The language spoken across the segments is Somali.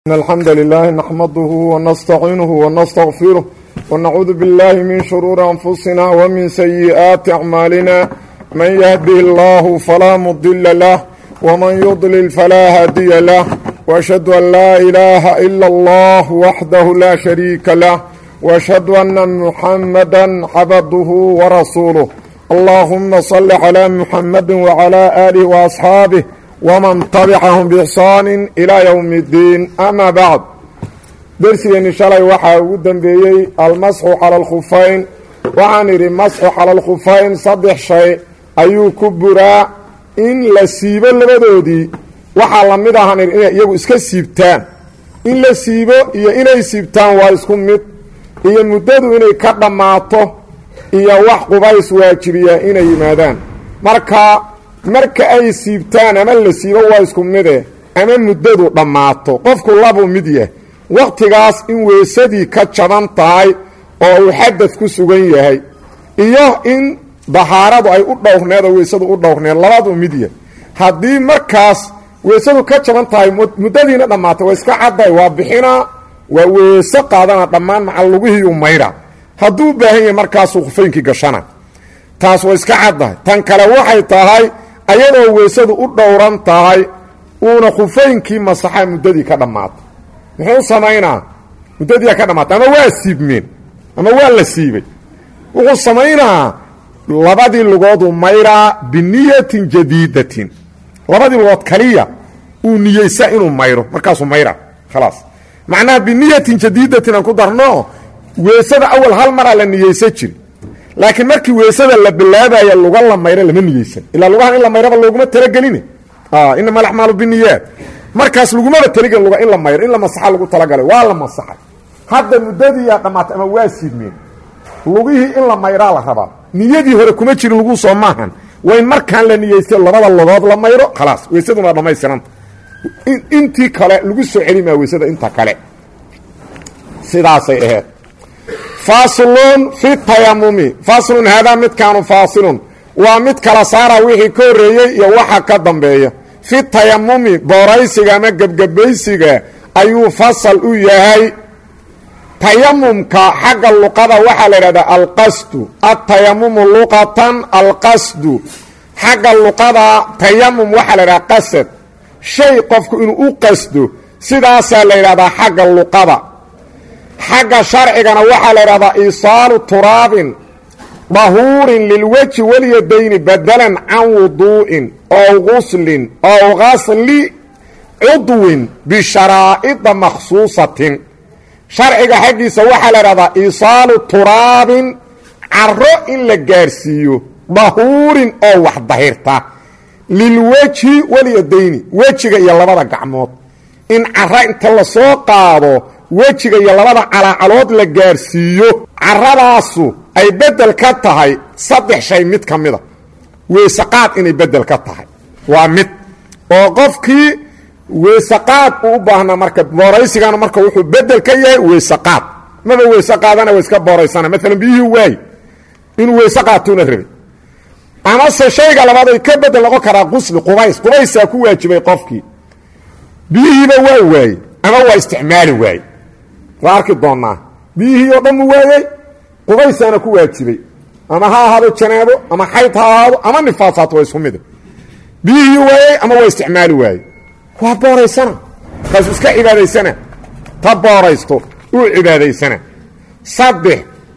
إن الحمد لله نحمده ونستعينه ونستغفره ونعوذ بالله من شرور أنفسنا ومن سيئات أعمالنا من يهده الله فلا مضل له ومن يضلل فلا هادي له وأشهد أن لا إله إلا الله وحده لا شريك له وأشهد أن محمدا عبده ورسوله اللهم صل على محمد وعلى آله وأصحابه ومن تبعهم بإحsaan إلى yوم الdiin ama bعd dersigeeni shalay waxaa ugu dembeeyey almasxu calى اlkhufayn waxaan idhi masxu calى اlkhufayn saddex shay ayuu ku buraa in la siibo labadoodii waxaa la mid ahaan idhi inay iyagu iska siibtaan in la siibo iyo inay siibtaan waa isku mid iyo muddadu inay ka dhammaato iyo wax qubays waajibiya inay yimaadaan marka marka ay siibtaan ama la siibo waa isku mide ama muddadu dhammaato qofku labuu mid yah wakhtigaas in weysadii ka jaban tahay oo uu xadad ku sugan yahay iyo in dahaaradu ay u dhowrneed oo weysadu u dhowrneed labaduu mid yah haddii markaas weysadu ka jaban tahay muddadiina dhammaatay waa iska cadday waa bixinaa waa weyso qaadana dhammaan maca lugihiiu maydha hadduu u baahan yahay markaasuu khufaynkii gashana taas waa iska caddahay tan kale waxay tahay ayadoo weysadu u dhowran tahay uuna khufaynkii masaxa muddadii ka dhammaatay muxuu samaynaa muddadiia ka dhammaatay ama waa siibmeen ama waa la siibay wuxuu samaynaa labadii lugooduu mayraa biniyatin jadiidatin labadii lugood kaliya uu niyeysaa inuu mayro markaasuu mayraa khalaas macnaha biniyatin jadiidatin aan ku darno weysada awal hal maraa la niyeysa jiri laakiin markii weysada la bilaabaya luga la mayro lama niyeysan ilaa lugahan in la mayraba looguma talagelin inama alacmaalu biniyaat markaas lagumaba talagelin luga in la mayro in la masaxa lagu talagalay waa la masaxay hadda muddadiiyaa dhammaatay ama waa siidmeen lugihii in la mayraa la rabaa niyadii hore kuma jirin luguu soo maahan waa in markaan la niyeystay labada lugood la mayro khalaas weysaduna waa dhammaystiranta intii kale lagu soo celimaa weysada inta kale sidaasay ahayd faasilun fi tayamumi faasilun haadaa midkaanu faasilun waa mid kala saara wixii ka horreeyey iyo waxa ka dambeeya fi tayamumi booraysiga ama gebgebaysiga ayuu fasal u yahay tayamumka xagga luqada waxaa la idhahdaa alqasdu atayamumu luqatan alqasdu xagga luqada tayamum waxaa la idhahdaa qasad shay qofku inuu u qasdo sidaasaa la yidhahdaa xagga luqada xagga sharcigana waxaa la idhahdaa iisaalu turaabin dahuurin lilweji walyadayni badalan can wuduu'in ow guslin ow gasli cudwin bisharaa'ida makhsuusatin sharciga xaggiisa waxaa la idhahdaa iisaalu turaabin caro in la gaarsiiyo dahuurin oo wax dahirta lilweji walyadayni wejiga iyo labada gacmood in caro inta lasoo qaado wejiga iyo labada calaacalood la gaarsiiyo caradaasu ay bedel ka tahay saddex shay mid ka mida weysaqaad inay bedel ka tahay waa mid oo qofkii weysaqaad uu u baahnaa marka booraysigana marka wuxuu bedel ka yahay weysaqaad maba weyse qaadana wa iska booraysana maalan biyihii waay inuu weyse qaatuuna rabay amase shayga labaad ay ka bedel noqon karaa qusli qubays qubaysaa ku waajibay qofkii biyihiiba waa waaye ama waa isticmaali waaye waa arki doonnaa biyihii oo dhan mu waayey qubaysaana ku waajibay ama ha ahaado janaabo ama xayd ha ahaado ama nifaasaat waa isku mida biyihii waayey ama waa isticmaali waaye waa booraysana kaasuu iska cibaadaysana ta booraysto uu cibaadaysana saddex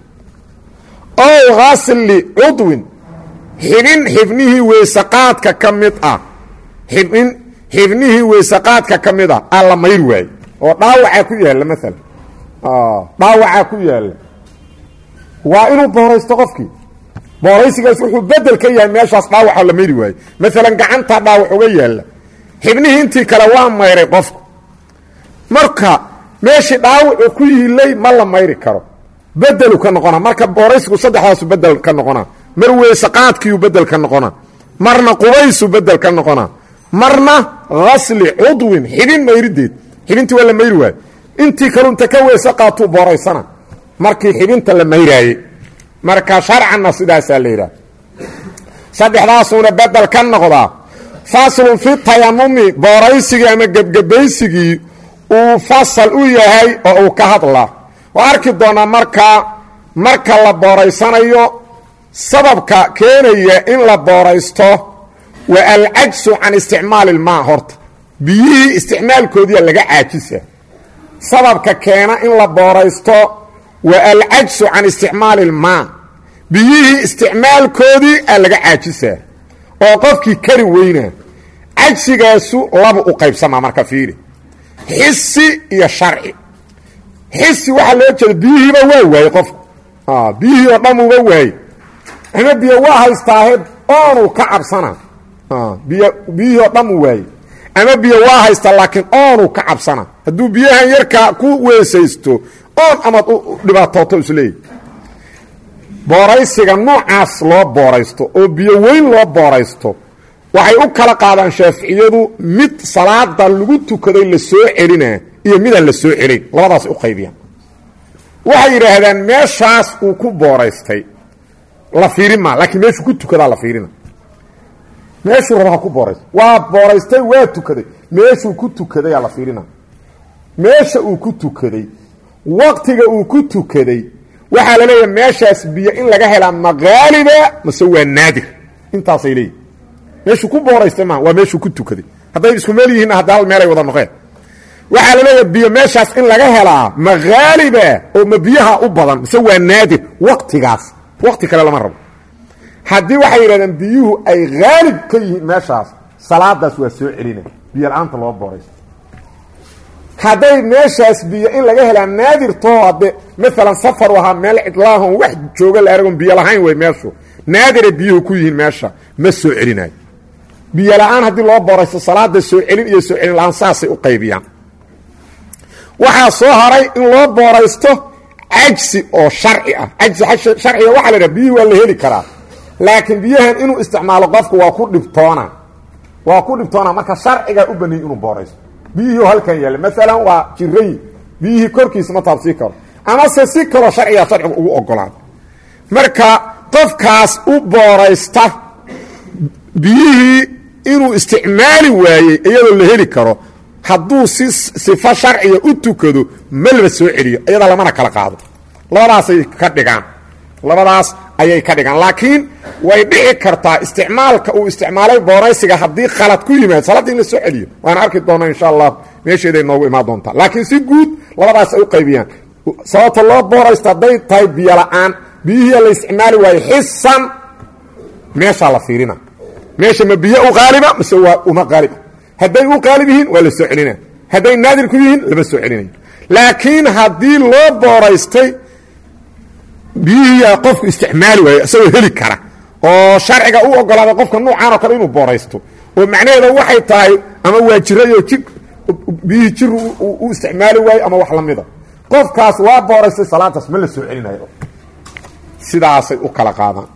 ow hasli cudwin xibin xibnihii weysaqaadka ka mid ah xibin xibnihii weysaqaadka ka mid ah aa la mayr waaye oo dhaawacaa ku yaalla maalan dhaawacaa ku yaalla waa inuu booraysto qofkii booraysigaas wuxuu bedel ka yahay meeshaas dhaawaca la mayri waaye maalan gacantaa dhaawac uga yaalla xibnihii intii kale waa mayray qofku marka meeshii dhaawacu ku yiilay ma la mayri karo bedelu ka noqona marka booraysigu saddexdaasu bedel ka noqona mar weysaqaadkiiu bedel ka noqona marna qubaysu bedel ka noqona marna hasli cudwin xibin mayrideed xibintii waa la mayri waaye intii kalu inta ka weyse qaatuu booraysana markii xibinta la mayraaye marka sharcanna sidaasaa la yidhaha saddexdaasuuna bedel ka noqdaa faslun fi tayamumi booraysigii ama gebgebaysigii uu fasal u yahay oo uu ka hadlaa waa arki doonaa markaa marka la booraysanayo sababka keenaya in la booraysto waa alcajsu can isticmaali ilmaa horta biyihii isticmaalkoodiia laga caajisa sababka keena in la booraysto waa alcajsu can isticmaali ilmaa biyihii isticmaalkoodii a laga caajisaa oo qofkii kari weynaa cajsigaasu laba u qaybsamaa marka fiiri xisi iyo sharci xisi waxaa loo jeeda biyihiiba waa waayey qofku biyihii oo dhan uba waayey ama biyo waa haystaahe oonuu ka cabsana biy biyihii oo dhan u waayey ama biyo waa haystaa laakiin oonuu ka cabsana hadduu biyahan yarkaa ku weesaysto oon amaad u dhibaatooto isleeyahy booraysiga noocaas loo booraysto oo biyo weyn loo booraysto waxay u kala qaadaan shaaficiyadu mid salaada lagu tukaday la soo celinaa iyo midaan la soo celin labadaas u qaybiyaan waxay yidhaahdaan meeshaas uu ku booraystay la fiirin maa laakiin meeshuu ku tukadaa la fiirina meeshuu raba ha ku booraysto waa booraystay waa tukaday meeshuu ku tukadayaa la fiirina meesha uu ku tukaday waqtiga uu ku tukaday waxaa la leeyahay meeshaas biyo in laga helaa maqaaliba mase waa naadir intaasay leeyihin meeshuu ku booraystay maa waa meeshuu ku tukaday hadday isku meel yihiin hadda hal meelay wada noqeen waxaa la leeyahay biyo meeshaas in laga helaa maqaaliba oo ma biyaha u badan mise waa naadir waqtigaas waqti kale lama rabo haddii waxay yidhahdeen biyuhu ay haalib ka yihiin meeshaas salaadaas waa soo celina biyo la-aanta loo booraysto hadday meeshaas biyo in laga helaa naadirtoo hadde maalan safar u ahaa meel cidlaahon wax jooga la aragon biyo lahayn wey meeshu naadira biyuhu ku yihiin meesha ma soo celinayo biyo la-aan haddii loo booraysto salaada soo celin iyo soo celin la-aan saasay u qaybiyaan waxaa soo haray in loo booraysto cajsi oo sharci ah cajsi sharciga waxaa la dhaha biyihii waa la heli karaa laakiin biyahan inuu isticmaalo qofku waa ku dhibtoona waa ku dhibtoona marka sharcigaa u baniyey inuu booraysto biyihii halkan yaalla maalan waa jirayi biyihii korkiisa ma taabsii karo amase si kaloo sharcigaa sharcigu ugu ogolaada marka qofkaas u booraysta biyihii inuu isticmaali waayey iyadoo la heli karo hadduu si sifo sharciga u tukado malba soo celiyo iyada lamana kala qaado labadaasay ka dhigaan labadaas ayay ka dhigaan laakiin way dhici kartaa isticmaalka uu isticmaalay booraysiga haddii khalad ku yimaado salaadda in la soo celiyo waana arki doona insha allah meesheeday noogu imaan doontaa laakiin si guud labadaas ay u qaybiyaan sababta loo booraysto hadday tahay biyo la-aan biyihii la isticmaali waayo xisan meeshaa la fiirina meesha ma biyo u qaaliba mase waa uma qaaliba hadday u qaalib yihiin waa la soo celina hadday naadir ku yihiin lama soo celinayo laakiin haddii loo booraystay biyihiiyaa qofku isticmaali waayo isagoo heli kara oo sharciga u ogolaaday qofka nuucaan oo kale inuu booraysto oo macnaheeda waxay tahay ama waa jirayoo ji biyihii jir u isticmaali waayo ama wax lamida qofkaas waa booraystay salaadaas ma la soo celinayo sidaasay u kala qaadaan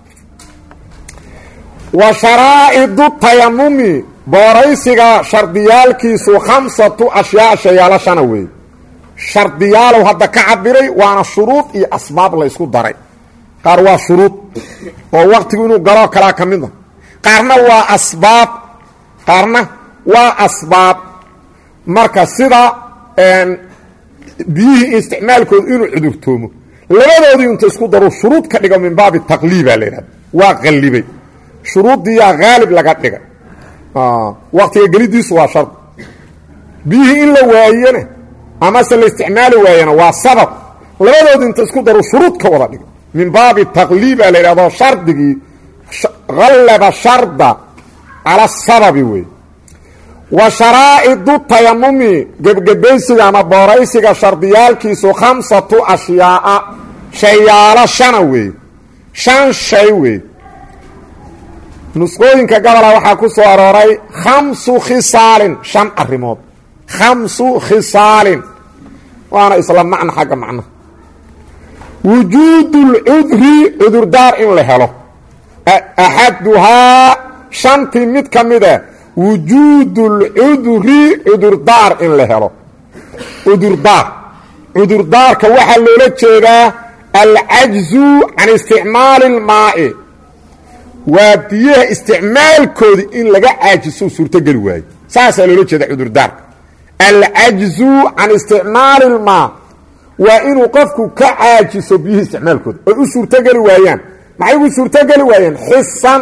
wa sharaa'idu tayamumi booraysiga shardiyaalkiisu khamsatu ashyaa shayaalo shana weeye shardiyaalow hadda ka cabiray waana shuruud iyo asbaab la ysku daray qaar waa shuruud oo waqtigu inuu galoo kalaa ka mid a qaarna waa asbaab qaarna waa asbaab marka sida biyihii isticmaalkoodu inuu cudurtoomo labadoodii inta isku daru shuruud ka dhigo min baabi taqliibaa la yidhahda waa qallibay shuruuddiiyaa haalib laga dhigay waqtiga gelidiisu waa shard biyihii in la waayena amase la isticmaali waayena waa sabab labadoodi inta isku daru shuruud ka wada dhigay min baabi taqliiba la yidhahdo shardigii hallaba sharda cala sababi wey wa sharaa'idu tayamumi gebgebaysiga ama booraysiga shardiyaalkiisu khamsatu ashyaaa shayaalo shana wey shan shay wey nusqooyinka gobola waxaa ku soo arooray khamsu khisaalin shan arrimood khamsu khisaalin waana isla macno xagga macnaha wujuudu lcudri cudurdaar in la helo axaduhaa shantii mid ka mida wujuudu lcudri cudurdaar in la helo cudurdaar cudurdaarka waxaa loola jeedaa alcajzu can isticmaali اlmaa'i waa biyaha isticmaalkoodi in laga caajiso suurtogeli waayo saasaa loola jeeda cudurdaarka alcajzu can isticmaali ilmaa waa inuu qofku ka caajiso biyihii isticmaalkooda oy u suurtogeli waayaan maxay ugu suurtogeli waayeen xisan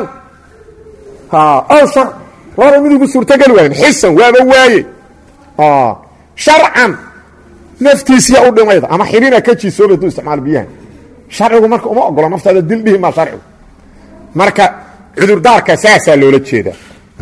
ow shar labada mid ugu suurtogeli waayeen xisan waaba waaye sharcan naftiisiya u dhimayda ama xirina ka jiisooba haduu isticmaalo biyahan sharcigu marka uma ogolo naftaada dil dhihi maa sharcigu marka cudurdaarka saasaa loola jeedaa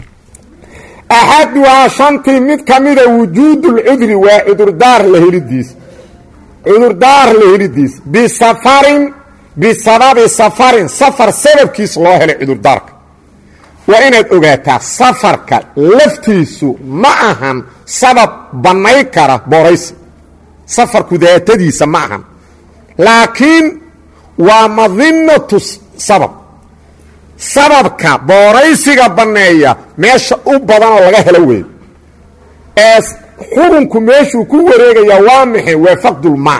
axaduhaa shantii mid ka mida wujuudulcudri waa cudurdaar la helidiis cudurdaar la helidiis bisafarin bisababi safarin safar sababkiis loo helay cudurdaarka waa inaad ogaataa safarka laftiisu ma ahan sabab bannay kara booraysi safarku daatadiisa ma ahan laakiin waa madinatu sabab sababka booraysiga banneeya meesha u badanoo laga helo weey ee xukunku meeshuu ku wareegayaa waa maxay waa faqdulmaa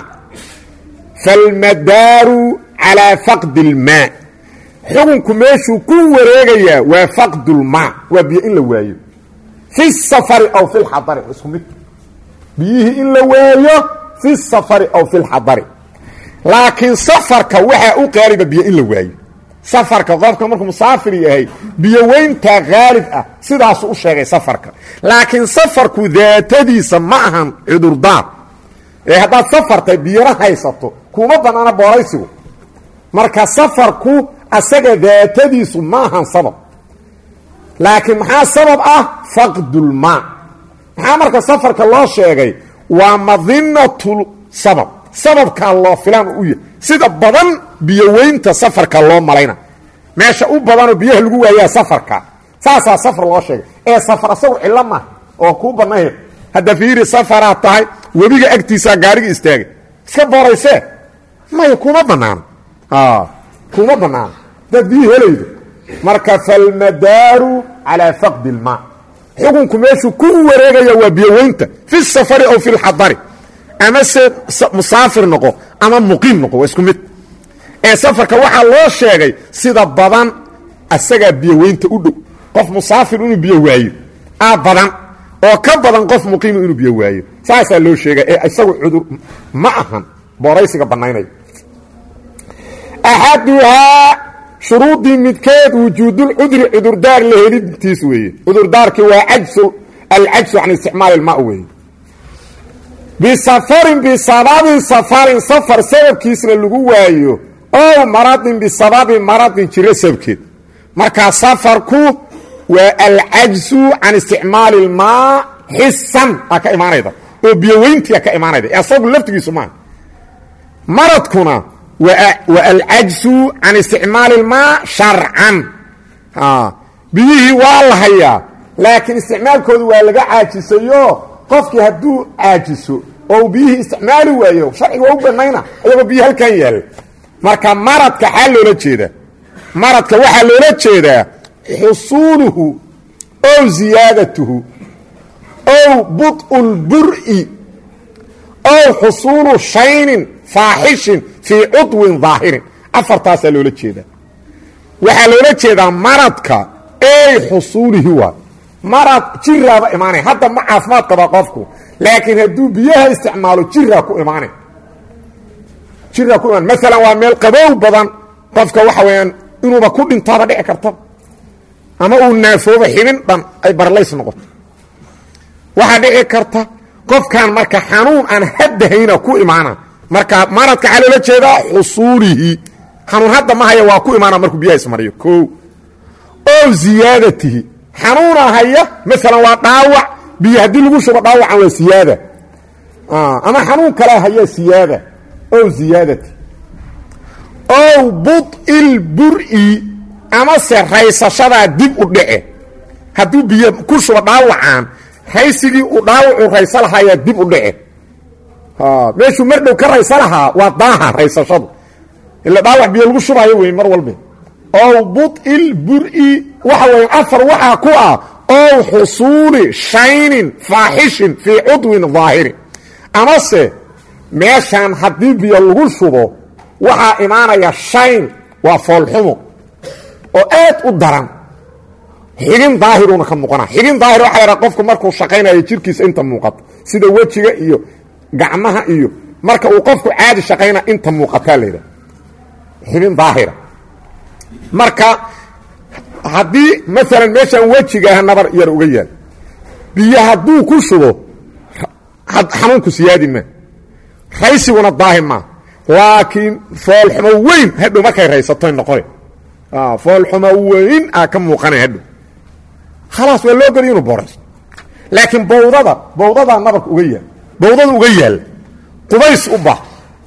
falmadaaru calaa faqdi ilmaa xukunku meeshuu ku wareegayaa waa faqdulmaa waa biyo in la waayo fi safari aw fi lxadari isku mid biyihii in la waayo fi safari aw fi lxadari laakiin safarka waxaa u qaaliba biyo in la waayo safarka qofka markuu musaafir yahay biyo weyntaa haalib ah sidaasuu u sheegay safarka laakiin safarku daatadiisa ma ahan cudurdaar ee haddaad safartay biyona haysato kuma bannaana booraysigu marka safarku asaga daatadiisu ma ahan sabab laakiin maxaa sabab ah faqdulmaa maxaa marka safarka loo sheegay waa madinatul sabab sababkaa loo filaan u yahay sida badan biyoweynta safarka loo malayna meesha u badanoo biyaha lagu waayaa safarka saasaa safar loo sheegay ee safar asagu cillo maaha oo kuu bannahe hadda fiiri safaraad tahay webiga agtiisaa gaariga istaagay iska booraysee maya kuma bannaano kuma bannaano hadaad biyi helaydo marka falmadaaru calaa faqdi ilmaa xukunku meeshuu ku wareegaya waa biyoweynta fi safari aw fi lxadari ama se musaafir noqo ama muqiim noqo waa isku mid ee safarka waxaa loo sheegay sida badan asagaa biyoweynta u dhow qof musaafir inuu biyo waayo aa badan oo ka badan qof muqiima inuu biyo waayo saasaa loo sheegay ee isagu cudur ma ahan booraysiga bannaynaya axaduhaa shuruudii midkeed wujuudulcudri cudurdaar la helidtiis weeye cudurdaarkii waa ajsu alcajsu can isticmaali ilmaa weeye bisafarin bisababi safarin safar sababkiisna lagu waayo ow maradin bisababi maradin jiro sababkeed markaa safarku waa alcajsu can isticmaali ilmaa xisan aa ka imaanayda oo biyoweyntia ka imaanayda ee asagu laftigiisu maaha maradkuna waa alcajsu can isticmaali ilmaa sharcan biyihii waa la hayaa laakiin isticmaalkoodu waa laga caajisayo qofkii hadduu caajiso oo uu biyihii isticmaali waayo sharciga waa u banayna ayagoo biyi halkan yaalla marka maradka xaa loola jeedaa maradka waxaa loola jeedaa xusuuluhu ow ziyaadatuhu ow bud'u lbur'i ow xusuulu shaynin faaxishin fii cudwin daahirin afartaasaa loola jeedaa waxaa loola jeedaa maradka ey xusuulihi waa marad jiraaba imaanaya hadda ma caafimaad qaba qofku laakiin hadduu biyaha isticmaalo jiraa ku imaanay jiraa ku imaan maalan waa meel qabow badan qofka waxa weeyaan inuuba ku dhintaaba dhici kartaba ama uu naafooba xibin dhan ay barlays noqoto waxaa dhici karta qofkan marka xanuun aan haddahayna ku imaana marka maradka waxaa loola jeedaa xusuulihi xanuun hadda ma haya waa ku imaana markuu biyaha ismariyo o oo ziyaadatihi xanuuna haya maalan waa dhaawac biyo haddii lagu shubo dhaawacan waa siyaada ama xanuun kale haya siyaada ow ziyaadati ow bud'il bur'i amase raysashadaa dib u dhace hadduu biyo ku shubo dhaawacaan raysigii uu dhaawacu raysa lahaayaa dib u dhace meeshuu mar dhow ka raysa lahaa waa daaha raysashadu ila dhaawac biyo lagu shubaayo wey mar walbe ow bud'il bur'i waxa weya afar waxaa ku ah ow xusuuli shaynin faaxishin fii cudwin daahirin amase meeshaan haddii biyo lagu shubo waxaa imaanaya shayn waa foolxumo oo aad u daran xibin daahiruna ka muuqana xibin daahir waxa la dhaha qofku markuu shaqaynayo jirkiisa inta muuqato sida wejiga iyo gacmaha iyo marka uu qofku caadi shaqayna inta muuqataa la yidhaha xibin daahira marka haddii maalan meeshaan wejigaah nabar yar uga yaal biyo hadduu ku shubo xanuunku siyaadi maa raysiguna daahir maa laakiin foolxumo weyn hadhow markay raysatoy noqone foolxumo weyn aa ka muuqana hadhow khalaas waa loo geliya inuu boorayso laakiin bawdada bawdadaa nabarka uga yaal bawdada uga yaalla qubays u bah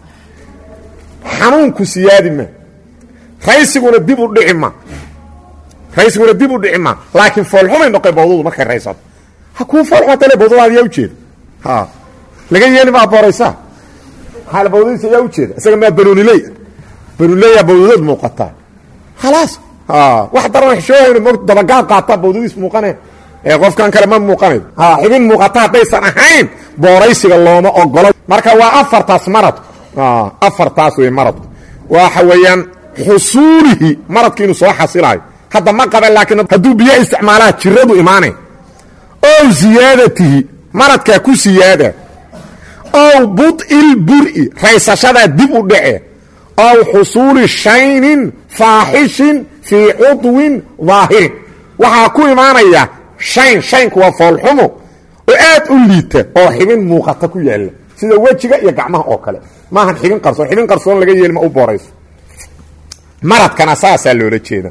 xanuunku siyaadi maa raysiguna dib u dhici ma raysiguna dib u dhici maa laakiin foolxumay noqe bawdadu markay raysato ha kuu foolxumatale bawdadaada yaa ujeeda ha laga yeeli maa booraysaa maxaa bawdadiisa yaa ujeeda isaga maa banuuniley banuunileyaa bawdadood muuqataa khalaas wax daran xishoohayno mo dabagaal qaataa bawdadiis muuqane ee qofkan kale ma muuqanayo ha xibin muuqata haddaysan ahayn booraysiga looma ogolo marka waa afartaas maradku afartaas wey maradku waxa weeyaan xusuulihi maradki inuu soo xasilaayo hadda ma qaban laakiin hadduu biyo isticmaalaha jiradu imaanay ow ziyaadatihi maradkaa ku siyaada ow bud'il bur'i raysashadaa dib u dhace ow xusuuli shaynin faaxishin fii cudwin daahirin waxaa ku imaanaya shayn shaynku waa foolxumo oo aad u liita oo xibin muuqata ku yaalla sida wejiga iyo gacmaha oo kale maahan xibin qarsoon xibin qarsoon laga yeeli ma u boorayso maradkana saasaa loola jeeda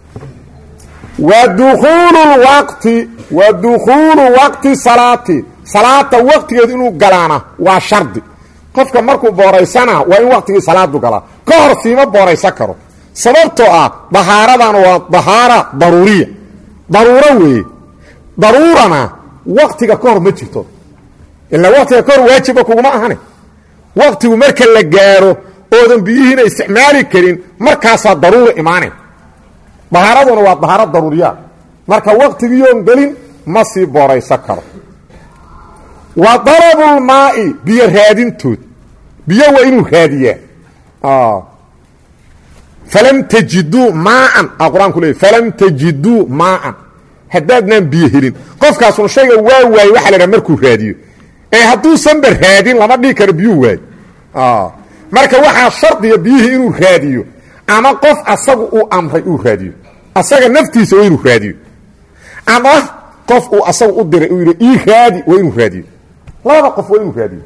wa dukuulu lwaqti wa dukhuulu waqti salaati salaata waqtigeedu inuu galaana waa shardi qofka markuu booraysana waa in waqtigii salaadu galaa ka hor siima booraysan karo sababtoo ah dahaaradan waa dahaara daruuriya daruuro weeye daruurana waqtiga ka hor ma jirto ilaa waqtiga ka hor waajiba kuguma ahane waqtigu marka la gaaro oodan biyihiina isticmaali karin markaasaa daruura imaanayn dahaaraduna waa dahaaro daruuriyaa marka waqtigiiyoon gelin ma sii booraysan karo wa dalabulmaa'i biyo raadintood biyo waa inuu raadiyaa falam tajiduu maaan a qur-aanku leey falam tajiduu maaan haddaadnaan biyo helin qofkaasuna shayga waa waaye waxa la dhaha markuu raadiyo ee hadduusanba raadin lama dhihi karo biyuu waayo marka waxaa shardiga biyihii inuu raadiyo ama qof asagu uu amray uu raadiyo asaga naftiisa waa inuu raadiyo ama qof uu asagu u diray uu yidhi ii raadi waa inuu raadiyo labada qof waa inuu raadiyo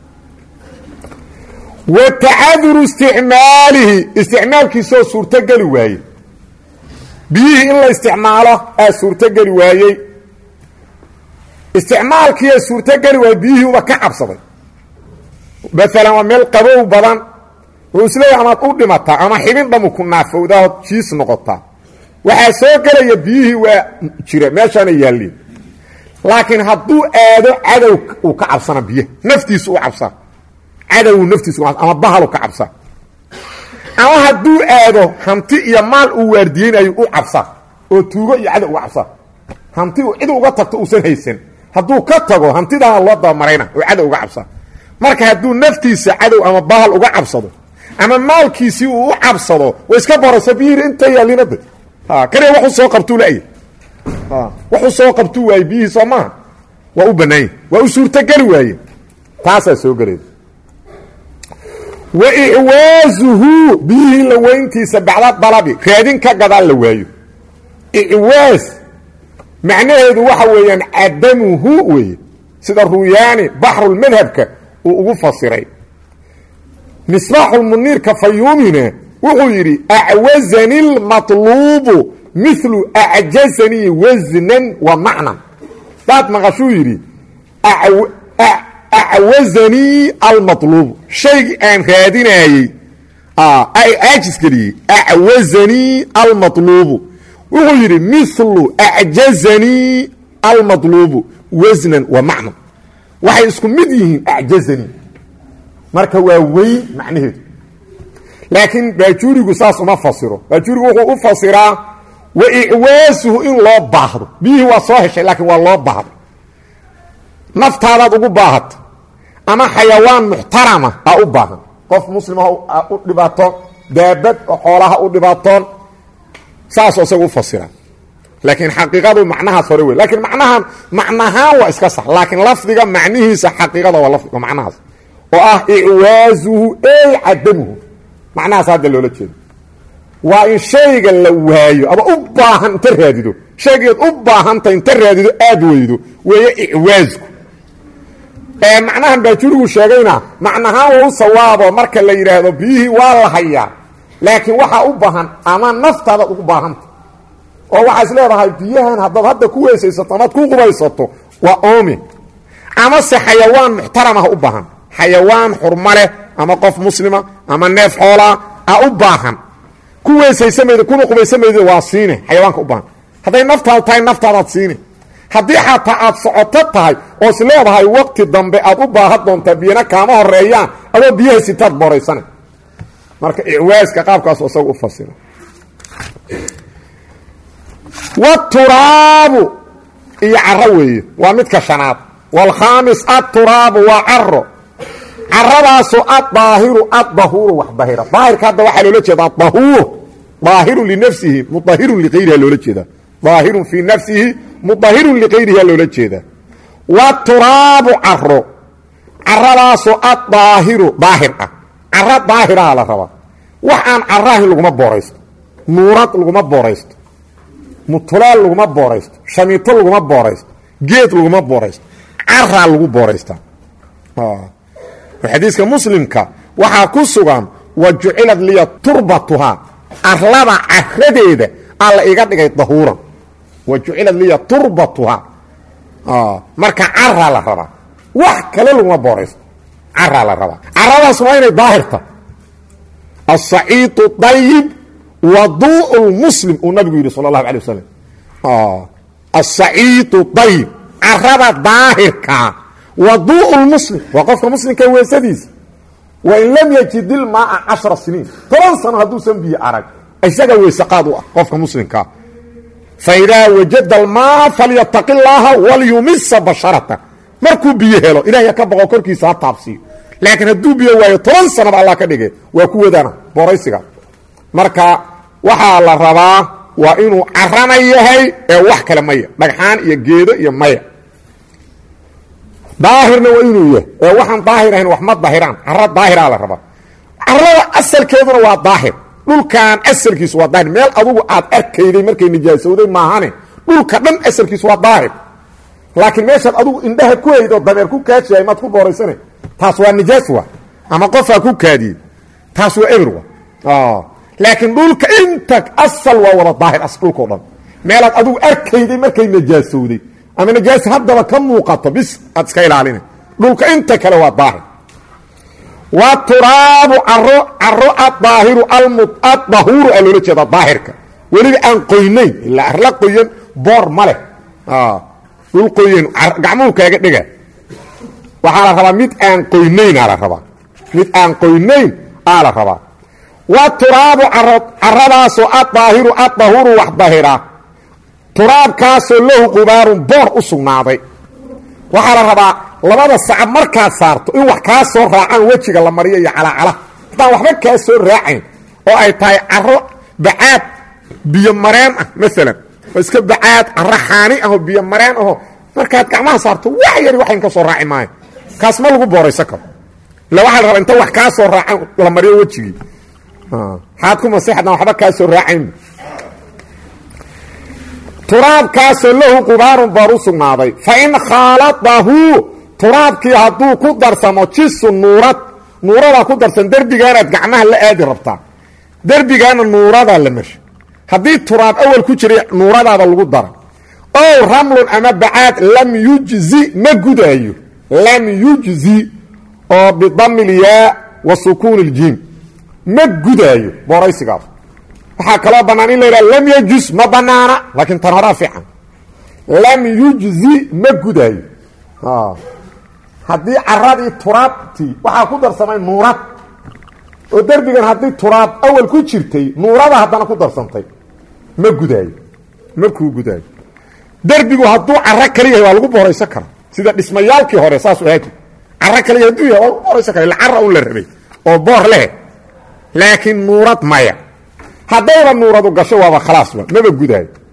wa tacaduru isticmaalihi isticmaalkiisaoo suurtogeli waaye biyihii in la isticmaalo aa suurtogeli waayey isticmaalkiiaa suurtogeli waayey biyihii uba ka cabsaday maalan waa meel qabow badan wuxuu isleeyahay amaad u dhimataa ama xibin dhamu ku naafowdaao jiis noqotaa waxaa soo gelaya biyihii waa jira meeshaana yaalliin laakiin hadduu aado cadow uu ka cabsana biyaha naftiisu u cabsaa cadow naftiisu ama bahalu ka cabsaa ama hadduu aado hanti iyo maal uu waardiyeynayo u cabsaa oo tuugo iyo cadow uga cabsaa hanti uu cid uga tagto uusan haysan hadduu ka tago hantidaana loo dabamarayna oo cadow uga cabsaa marka hadduu naftiisa cadow ama bahal uga cabsado ama maalkiisii uu u cabsado way iska boraysa biyihii inta yaalinada kaniya waxuu soo qabtuu la'ya waxuu soo qabtuu waaye biyihii soo maaha waa u bannaanya waa u suurtogeli waaye taasaa soo gelayda wa icwaazuhu biyihii la weyntiisa bacda dalabi raadin ka gadaan la waayo icwaaz macnaheedu waxa weeyaan cadamuhu weeye sida ruyaani baxrulmadhabka uu ugu fasiray misbaaxulmuniirka fayuumina wuxuu yidhi acwazani lmatluubu milu acjazanii wasnan wa macnan daad maqashuu yidhi acwazanii almatluubu shaygii aan raadinaayey aajis geliyey acwazanii almatluubu wuxuu yidhi milu acjazanii almatluubu wasnan wa macnan waxay isku mid yihiin acjazanii marka waa weyn macnaheedu laakiin baajuurigu saas uma fasiro baajuurigu wuxuu u fasiraa wa icwaasuhu in loo baahdo biyihii waa soo heshay laakiin waa loo baahdo naftaadaad ugu baahata ama xayawaan muxtarama aa u baahan qof muslima u dhibaato daabad oo xoolaha u dhibaatoon saasoo isaga u fasiraa laakiin xaqiiqadu macnahaas hore wey laakiin macnahan macnahaan waa iska sax laakiin lafdiga macnihiisa xaqiiqada waa lafdiga macnahaas oo ah icwaazuhu ey cadamuhu macnahaas hadda loola jeedo waa in shayga la waayo ama u baahan inta raadido shaygeed u baahanta inta raadido aad weydo weeye icwaasku ee macnahan baajurigu sheegayna macnahaan waa u sawaabo marka la yidhaahdo biyihii waa la hayaa laakiin waxaa u baahan ama naftaadaad ugu baahanta oo waxaa is leedahay biyahan haddaad hadda ku weysaysato amaad ku qubaysato waa oomi amase xayawaan muxtaramah u baahan xayawaan xurma leh ama qof muslima ama neef xoolaa a u baahan ku weysaysamayda kuna qubaysamayda waa siine xayawaanka u baahan hadday naftaada tahay naftaadaad siine haddii xataa aad socoto tahay oo is leedahay waqti dambe aad u baahan doontaa biyana kaama horeeyaan adoo biyaha sitaad booraysana marka icwaaska qaabkaas isaga u fasira wturaabu iyo caro weeye waa midka shanaad wاlkhaamis aturaabu waa caro caradaasoo adaahiru adahuuru wax dahira daahirka hadda waxaa loola jeeda adahuur daahirun linafsihi mudahirun liayriha loola jeeda daahirun fii nafsihi mudahirun liqayriha loola jeeda waturaabu caro caradaasoo adaahiru daahir ah caro daahiraha la rabaa wax aan carahin laguma booraysto nuurad laguma booraysto mutulaal laguma booraysto shamiito laguma booraysto geed laguma booraysto caraa lagu booraystaa xadiiska muslimka waxaa ku sugan wa jucilad liya turbatuhaa arlada caradeeda alla iga dhigay dahuuran wa jucilad liya turbatuhaa marka caraa la rabaa wax kale laguma booraysto caraa la rabaa caradaas waa inay daahirta asaciidu dayib waduuء muslim uu nabigu yidhi sal اlahu alيه waslm asaciidu dayib carada daahirkaa waduuء muslim waa qofka muslimka weesadiisa wain lam yajid ilmaaa cashara siniin toban sano hadduusan biyo arag isaga weysaqaad u ah qofka muslimkaa faidaa wajada almaa falyataqi llaaha walyumisa basharata markuu biyo helo ilahay ka boqo korkiisa ha taabsiiyo laakiin hadduu biyo waayo toban sanaba allah ka dhige waa ku wadana booraysiga marka waxaa la rabaa waa inuu carana yahay ee wax kale maya dhagxaan iyo geedo iyo maya daahirna waa inuu yahay ee waxaan daahir ahayn wax ma daahiraan caro daahiraa la rabaa carada asalkeeduna waa daahir dhulkan asalkiisu waa daahir meel adugu aad arkayday markay nijaasowday maahane dhulka dhan asalkiisu waa daahir laakiin meeshaad adugu indhaha ku haydo dameer ku kaajiyay maad ku booraysana taas waa nijaas wa ama qofaa ku kaadiyey taas waa eber wa laakiin dhulka inta asal waa wada daahir as dhulkao dhan meelaad adugu arkayday markay najaasowday ama najaas haddaba ka muuqato bis aad iska ilaalina dhulka inta kale waa daahir wa turaabu caro caro adaahiru adahuuru aa loola jeeda daahirka weliba aan qoynayn ilaa arla qoyan boor ma leh dhul qoyan gacmuhu kaaga dhega waxaa la rabaa mid aan qoynayn aa la rabaa mid aan qoynayn aa la rabaa wa turaabu caradaasoo adaahiru adahuru wax dahira turaabkaasoo lahu qubaarun boor u sugnaaday waxaa la rabaa labada sacab markaad saarto in wax kaa soo raacaan wejiga la mariyo iyo calacala haddaan waxba kaa soo raacayn oo ay tahay caro bacaad biyo mareen ah maalan oo iska bacaad caro xaani ahoo biyo mareen aho markaad gacmaha saarto wax yari waxayn ka soo raaci maayo kaas ma lagu booraysan karo illa waxaa la rabaa inta wax kaa soo raacaan la mariyo wejigii xaad ku masexdan waxba kaa soo raacayn turaabkaasoo lahu qubaarun boor u sugnaaday fa in khaaladahu turaabkii hadduu ku darsamo jisu nuurad nuuradaa ku darsan derbigaanaad gacmaha la aadi rabtaa derbigaana nuuradaa la marsha haddii turaab awal ku jiray nuuradaada lagu dara ow ramlun ama bacaad lam yujzi ma gudaayo lam yujzi oo bidami lyaa wa sukuuni iljiim ma gudaayo booraysigaas waxaa kaloo bannaan in la yidhaha lam yajus ma bannaana laakiin tan horaa fiican lam yujzi ma gudaayo haddii caradii turaabtii waxaa ku darsamay nuurad oo derbigan haddii turaab awal ku jirtay nuurada haddana ku darsantay ma gudaayo ma kuu gudaayo derbigu hadduu caro kali yahay waa lagu booraysan kara sida dhismayaalkii hore saas ahaati caro kali yahay hadduu yahay waa lagu booraysan kara illa cara un la rabay oo boor leh laakiin nuurad maya haddayba nuuradu gasho waaba khalaas wa maba gudaayo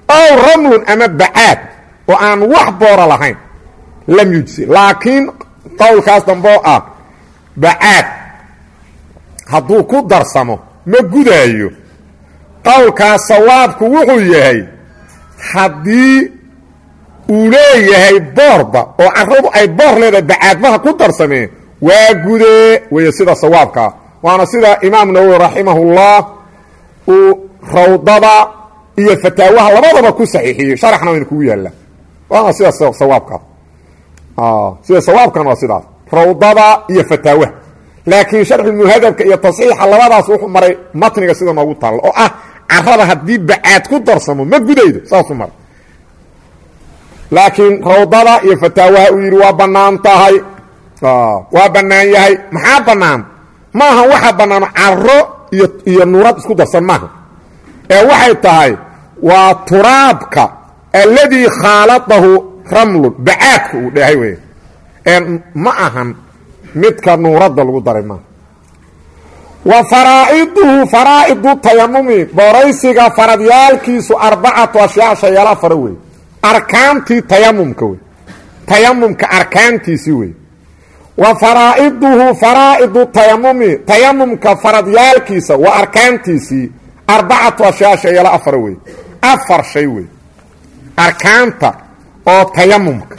ow ramlun ama bacaad oo aan wax boora lahayn lam yujsi laakiin qowlkaas damboo ah bacaad hadduu ku darsamo ma gudaayo qowlkaas sawaabku wuxuu yahay haddii uu leeyahay boorba oo carradu ay boor leedahay bacaadmaha ku darsameen waa gudee weeye sida sawaabkaa waana sida imaam nawowi raximahullah uu rawdada iyo fataawaha labadaba ku saxiixiyey sharaxna wayna kugu yaallaa waana sida sawaabkaas sida sawaabkan waa sidaas rawdada iyo fataawaha laakiin sharxulmuhadabka iyo tasxiixa labadaas wuxuu maray matniga sida noogu taalla oo ah carada haddii bacaad ku darsamo ma gudaydo saasuu maray laakiin rawdada iyo fataawaha uu yidhi waa bannaan tahay waa bannaan yahay maxaa bannaan maaha waxa bannaan caro iyo iyo nuurad isku darsan maaha ee waxay tahay waa turaabka alladii khaaladahu ramlun bacaadka uu dhahay wey ee ma ahan midka nuuradda lagu daray maaha wa faraa'iduhu faraa'idu tayamumi booraysiga faradyaalkiisu arbacatu ashyaa shayaala fara wey arkaantii tayamumka wey tayamumka arkaantiisii wey wa faraa'iduhu faraa'idu tayamumi tayamumka faradyaalkiisa waa arkaantiisii arbacatu ashyaa shayaala afar wey afar shay wey arkaanta oo tayamumka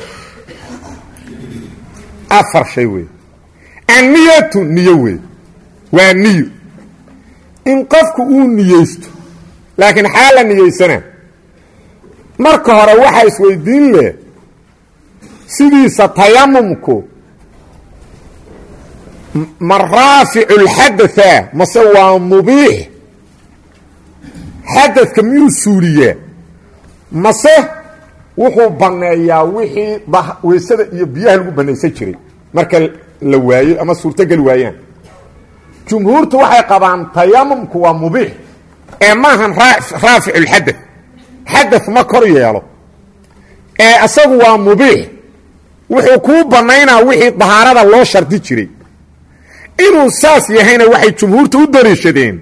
afar shay wey anniyatu niyo wey waa niyo in qofku uu niyeysto laakiin xaa la niyeysanaa marka hore waxaa isweydiin leh sidiisa tayamumku ma raaficu lxadatha mase waa mubiix xadadka miyuu suuliyaa mase wuxuu banneeyaa wixii weysada iyo biyaha lagu bannaysan jiray marka la waayo ama suurtogeli waayaan jumhuurtu waxay qabaan tayamumku waa mubiix ee maahan raaficu lxadath xadath ma kor yeelo ee asagu waa mubiix wuxuu kuu bannaynaa wixii dahaarada loo shardi jiray inuu saas yahayna waxay jumhuurtu u daliishadeen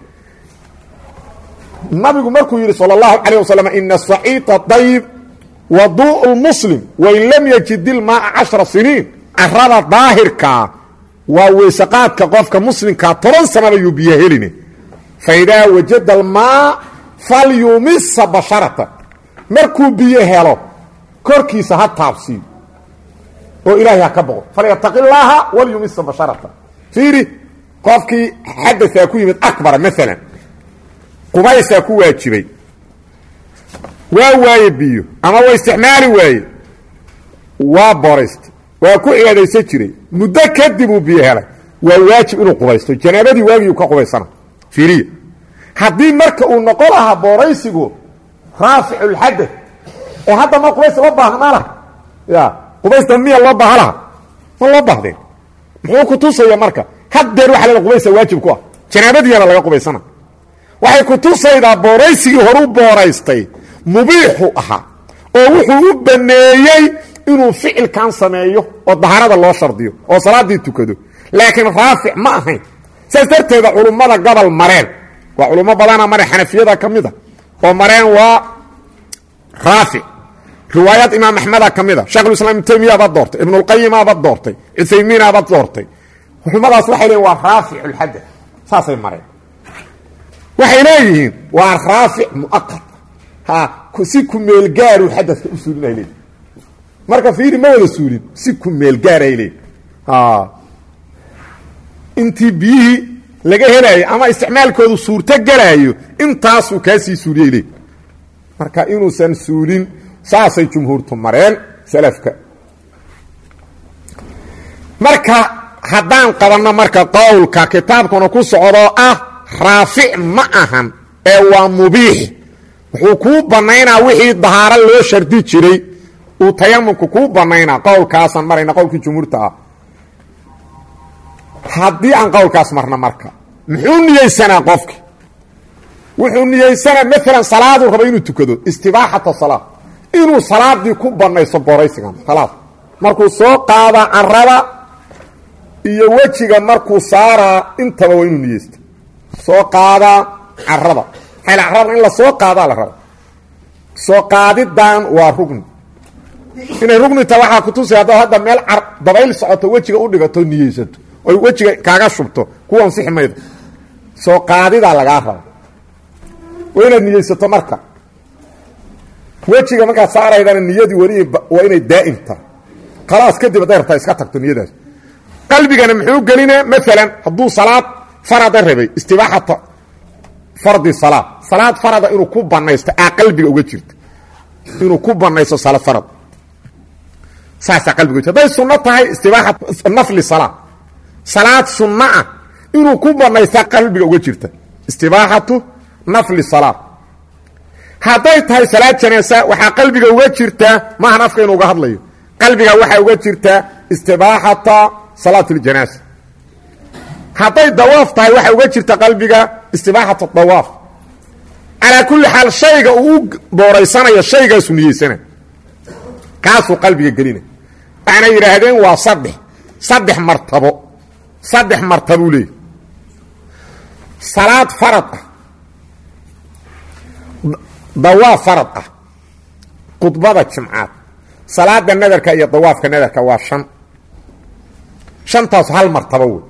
nabigu markuu yidhi salى اllahu calيه waslm ina saciida dayib waduء اlmuslim wain lam yajid ilmaaa cashra siniin carada daahirkaa waa weysaqaadka qofka muslimkaa toban sanaba yuu biyo heline faidaa wajada almaa falyumisa basharata markuu biyo helo korkiisa ha taabsiiyo oo ilaahay ha ka boqo falyataqi llaaha walyumisa basharata fiiri qofkii xadaثaa ku yimid akbara maalan qubaysaa ku waajibay waa waaye biyo ama waa isticmaali waaye waa boraysta waa ku cibaadaysan jiray muddo kadib uu biyo helay waa waajib inuu qubaysto janaabadii waagiiu ka qubaysana fiiriya haddii marka uu noqon lahaa booraysigu raaficu lxadad ee hadda ma qubays loo baahnaa laha ya qubaysta miya loo baaha laha ma loo baahdeen muxuu ku tusaya marka haddeer waxa la qubaysa waajib ku ah janaabadiiyana laga qubaysana waxay ku tusaydaa booraysigii horu booraystay mubiixu ahaa oo wuxuu u baneeyey inuu ficilkan sameeyo oo daharada loo shardiyo oo salaaddii tukado laakiin raafic ma ahayn saas darteeda culummada gobol mareen waa culummo badana mare xanafiyada ka mid a oo mareen waa raafic riwaayaad imaam axmeda ka mid a shekhulislaam ibnu taymiyabaad doortay ibnulqayimabaad doortay cuthaymiinabaad doortay culummadaas waxay leeyiin waa raaficu lxadad saasay mareen waxay leeyihiin waa raafic muaqad ha si ku meelgaaru xadadka u suulin ay leeyihin marka fiiri ma wada suulin si ku meelgaar ay leeyihin intii biyihii laga helaayo ama isticmaalkoodu suurto gelaayo intaasuu kaasii suuliyay leeyihin marka inuusan suulin saasay jumhuurtu mareen salafka marka haddaan qabanno marka qowlka kitaabkuna ku socdoo ah raafic ma ahan ee waa mubiix wuxuu kuu bannaynaa wixii dahaaro loo shardi jiray uu tayamumku kuu bannaynaa qowlkaasaan marayna qowlkii jumhuurta ah haddii aan qowlkaas marno marka muxuu niyeysanaa qofki wuxuu niyeysanaa maalan salaaduu raba inuu tukado istibaaxata salaa inuu salaadii ku bannayso booraysigan salaad markuu soo qaadaa carada iyo wejiga markuu saaraa intaba waa inuu niyeysta soo qaadaa carada maxayl carada in la soo qaadaa la raba soo qaadidan waa rugni inay rugni taha waxaa kutusi haddaad hadda meel dabayl socoto wejiga u dhigato niyeysato oy wejiga kaaga shubto kuwa ansixi mayda soo qaadidaa lagaa raba waa inaad niyeysato marka wejiga markaad saaraydana niyadii weli waa inay daa'imta khalaas kadib hadday rabtaa iska tagto niyadaas qalbigana muxuu gelinaa maalan hadduu salaad farada rabay istibaaxata fardi salaad salaad farada inuu ku banaysto aa qalbiga uga jirta inuu ku banaysto salaad farad saasaa qalbiga uga jirta hadday sunno tahay istibaaxat nafli salaad salaad sunno ah inuu ku banaystaa qalbiga uga jirta istibaaxatu nafli salaad hadday tahay salaad janaasa waxaa qalbiga uga jirtaa maahan afka inuu uga hadlayo qalbiga waxaa uga jirtaa istibaaxata salaat اljanaasa hadday dawaaf tahay waxaa uga jirta qalbiga istibaaxat dawaaf calaa kulli xaal shayga uu u booraysanayo shaygaasu niyeysana kaasuu qalbiga gelina waxaanay yidhaahdeen waa saddex saddex martabo saddex martabuu leeyahy salaad farad ah dawaaf farad ah khudbada jimcaad salaada nadarka iyo dawaafka nadarka waa shan shantaas hal martabo wey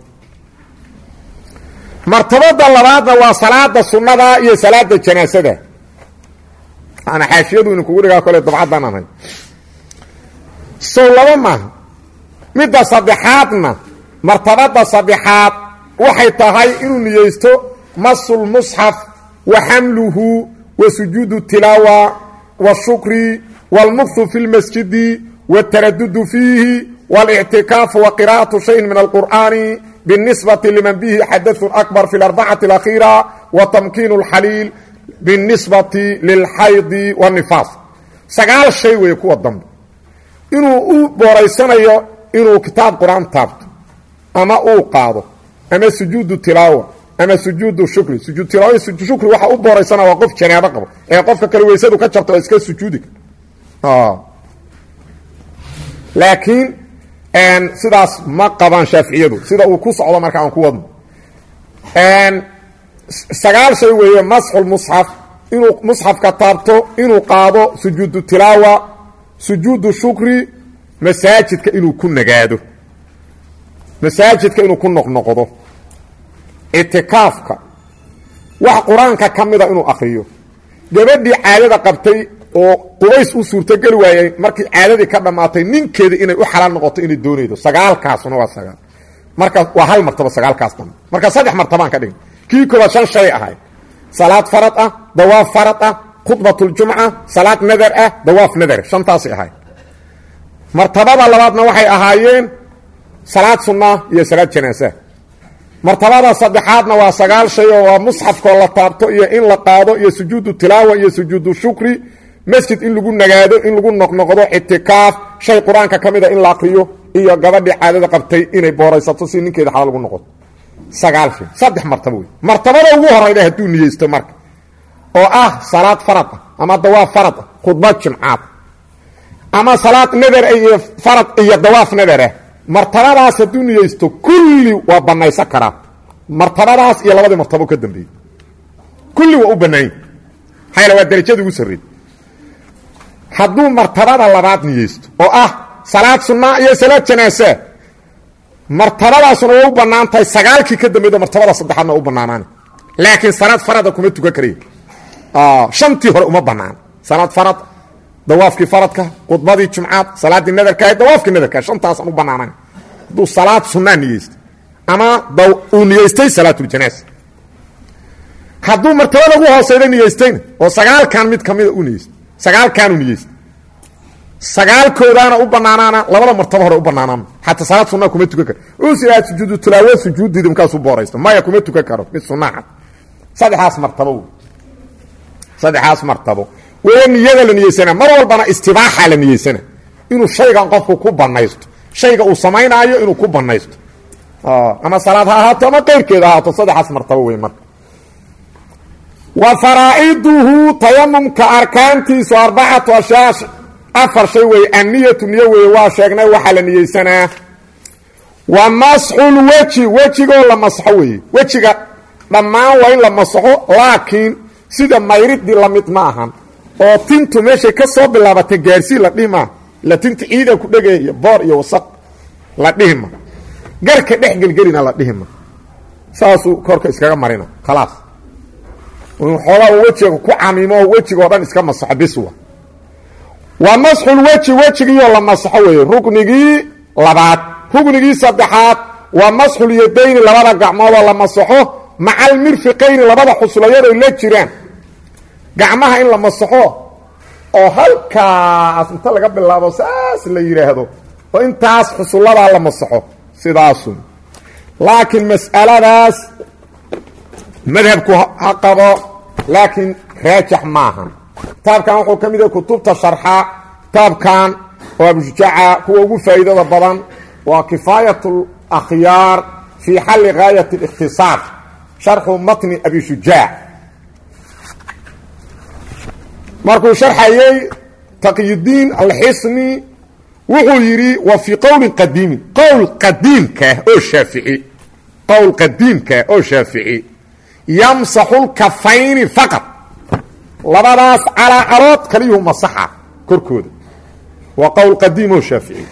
martabada labaadna waa salaada sunnada iyo salaada janaasada ana xaashiyadu inu kugu dhigaa kole dabcaddan ahay sow laba maaha midda saddexaadna martabada saddexaad waxay tahay inuu niyeysto masulmusxaf wa xamluhu wa sujuudu tilaawa washukri wاlmukhu fi اlmasjidi wاtaradudu fiihi wاlictikaafu wa qira'aةu shayin min alqur'ani biاnisbati liman bihi xadaثu akbar fi اlarbacati اlakhiira wa tamkiin اlxaliil biاnisbati lilxaydi wالnifaas sagaal shay weeye kuwa dambe inuu u booraysanayo inuu kitaab qur-aan taabto ama uu qaado ama sujuudu tilaawa ama sujuudu shukri sujuud tilaawa sujuud shukri waxa u booraysana waa qof janaabo qabo ee qofka kale weysadu ka jabto oo iska sujuudi laakiin sidaas ma qabaan shaaficiyadu sida uu ku socdo marka aan ku wadno sagaal shay weeye masxul musxaf inuu musxafka taabto inuu qaado sujuudu tilaawa sujuudu shukri masaajidka inuu ku nagaado masaajidka inuu ku noqnoqdo itikaafka wax qur-aanka ka mida inuu akriyo gabadhii caadada qabtay oo qubays u suurtogeli waayey markii caadadii ka dhammaatay ninkeeda inay u xalaal noqoto inay doonaydo sagaalkaasuna waa sagaal marka waa hal martabo sagaalkaas dambe marka saddex martabaan ka dhigay kii koobaad shan shay ahayd salaad farad ah dawaaf farad ah khudbatljumca salaad nadar ah dawaaf nadar shantaasay ahayd martabada labaadna waxay ahaayeen salaad sunna iyo salaad janaasa martabada saddexaadna waa sagaal shay oo waa musxafkoo la taabto iyo in la qaado iyo sujuudu tilaawa iyo sujuudu shukri masjid in lagu nagaado in lagu noqnoqdo ictikaaf shay qur-aanka ka mida in la akriyo iyo gabadhii caadada qabtay inay booraysato si ninkeeda xalaal ugu noqoto sagaal shay saddex martabo wey martabada ugu horayda hadduu niyeysto marka oo ah salaad farad ah ama dawaaf farad ah khudbad jimcaad ama salaad nadar iyo farad iyo dawaaf nadar ah martabadaas hadduu niyeysto kulli waa banaysan karaa martabadaas iyo labadii martabo ka dambeeyey kulli waa u banaanya maxaa waa darajadii ugu sarreey hadduu martabada labaad niyeysto oo ah salaad sunnaa iyo salaad janaasa martabadaasuna waa u bannaan tahay sagaalkii ka dambeedo martabada saddexaadna waa u bannaanaana laakiin salaad farada kuma tukan karaya shantii hore uma bannaan salaad farad dawaafkii faradka khudbadii jumcaad salaaddii nadarka dawaafkii nadarka shantaasaan u bannaanan hadduu salaad sunnaa niyeysta ama uu niyeystay salaatuljanaasa hadduu martabada ugu hooseyda niyeystayna oo sagaalkan mid kamida u niyeysta sagaalkaanu niyeysta sagaalkoodaana u banaanaana labada martabo hore u banaanaan xataa salaad sunaa kuma tukan karo usiaa sujuudu tilaawo sujuudiidi markaasuu booraysto maya kuma tukan karo mid sunaa cad saddexaas martabo wey saddexaas martabo wee niyada la niyeysana mar walbana istibaaxa la niyeysana inuu shaygan qofku ku banaysto shayga uu samaynaayo inuu ku banaysto ama salaad ha ahaato ama keyrkeeda ahaato saddexaas martabo wey marka wa faraa'iduhu tayamumka arkaantiisu arbacatu ashyaa afar shay weeye anniyatu niyo weeye waa sheegnay waxaa la niyeysanaa wa masxulweji wejigoo la masxo weeye wejiga dhammaan waa in la masxo laakiin sida mayridii la mid ma ahan oo tintu meeshay ka soo bilaabatay gaarsii la dhihi maa la tinta ciida ku dhegaya boor iyo wasaq la dhihi ma garka dhex gelgelina la dhihi ma saasuu korka iskaga marina khalaas xoogaa wejiga ku camimo wejiga oo dhan iska masaxo biswa waa masxul weji wejigiioo la masaxo weeye ruknigii labaad ruknigii saddexaad waa masxul yadayni labada gacmoodoo la masaxo maca almirfiqayni labada xuslayadoy la jiraan gacmaha in la masaxo oo halkaas inta laga bilaabo saas la yidhaahdo oo intaas xusulladaa la masaxo sidaasu laakiin mas'aladaas madhabku ha qabo laakiin raajix maaha kitaabkan wuxuu ka mid yahay kutubta sharxa kitaabkan oo abujaaca kuwa ugu faa'iidada badan waa kifaayat اlakhyaar fii xalli gaayat اlikhtisaar sharxu matni abi shujaac markuu sharxayey taqyidiin alxisni wuxuu yidhi wa fii qowlin qadiimin qowl qadiimkaah oo shaafici qowl qadiimkaah oo shaafici yamsaxu lkafayni faqad labadaas calaacarood kaliyuhu masaxa korkooda waa qowl qadiim oo shaafici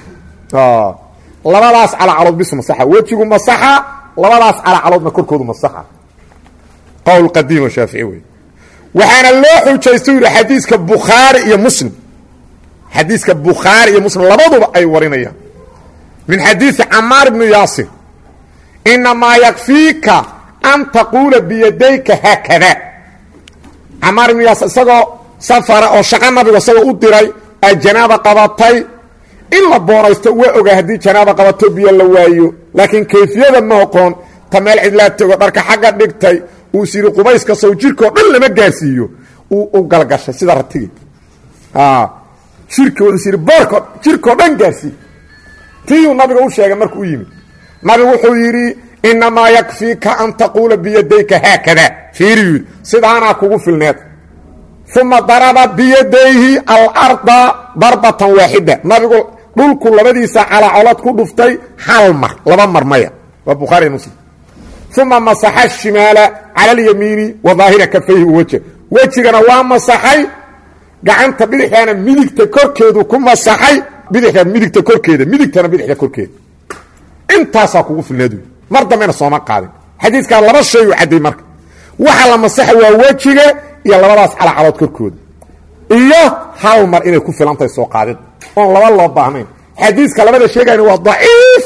labadaas calaacarood bis masaxa wejigu masaxa labadaas calaacaroodna korkoodu masaxa qowl qadiim oo shaafici wey waxaana loo xujaysta yidhi xadiiska bukhaari iyo muslim xadiiska bukhaari iyo muslim labaduba ay warinayaan min xadiisi camaar ibnu yaasir inamaa yakfiika an taquula biyadayka haakada camaar ibnu yaasir isagoo safara oo shaqo nabiga isagoo u diray ay janaaba qabatay in la boonaysto waa ogaa haddii janaaba qabato biyo la waayo laakiin kayfiyada ma oqoon ta meel cidlaa tego dharka xagga dhigtay uu is yidhi qubayska sow jirkao dhan lama gaarsiiyo uu u galgashay sida ratigi jirka wuxuu is yidhi boorko jirkao dhan gaarsii tiyuu nabiga u sheegay markuu u yimid nabigu wuxuu yidhi inamaa yakfiika an taquula biyadayka haakada fiiriyu yidhi sidaanaa kugu filneed uma daraba biyadayhi alarda darbatan waaxida nabigu dhulku labadiisa calaacolad ku dhuftay hal mar laba mar maya waa bukhaari muslim uma masaxa shimaala cala alyamiini wa daahira kafayhi wajh wejigana waa masaxay gacanta bidixdaana midigta korkeedu ku masaxay bidixda midigta korkeeda midigtana bidixda korkeeda intaasaa kugu filneed mar dambena sooma qaadin xadiiskaa laba shay u cadday marka waxa la masaxa waa wejiga iyo labadaas calacalood korkooda iyo hal mar inay ku filantahay soo qaadid oon laba loo baahnayn xadiiska labada sheegayna waa daciif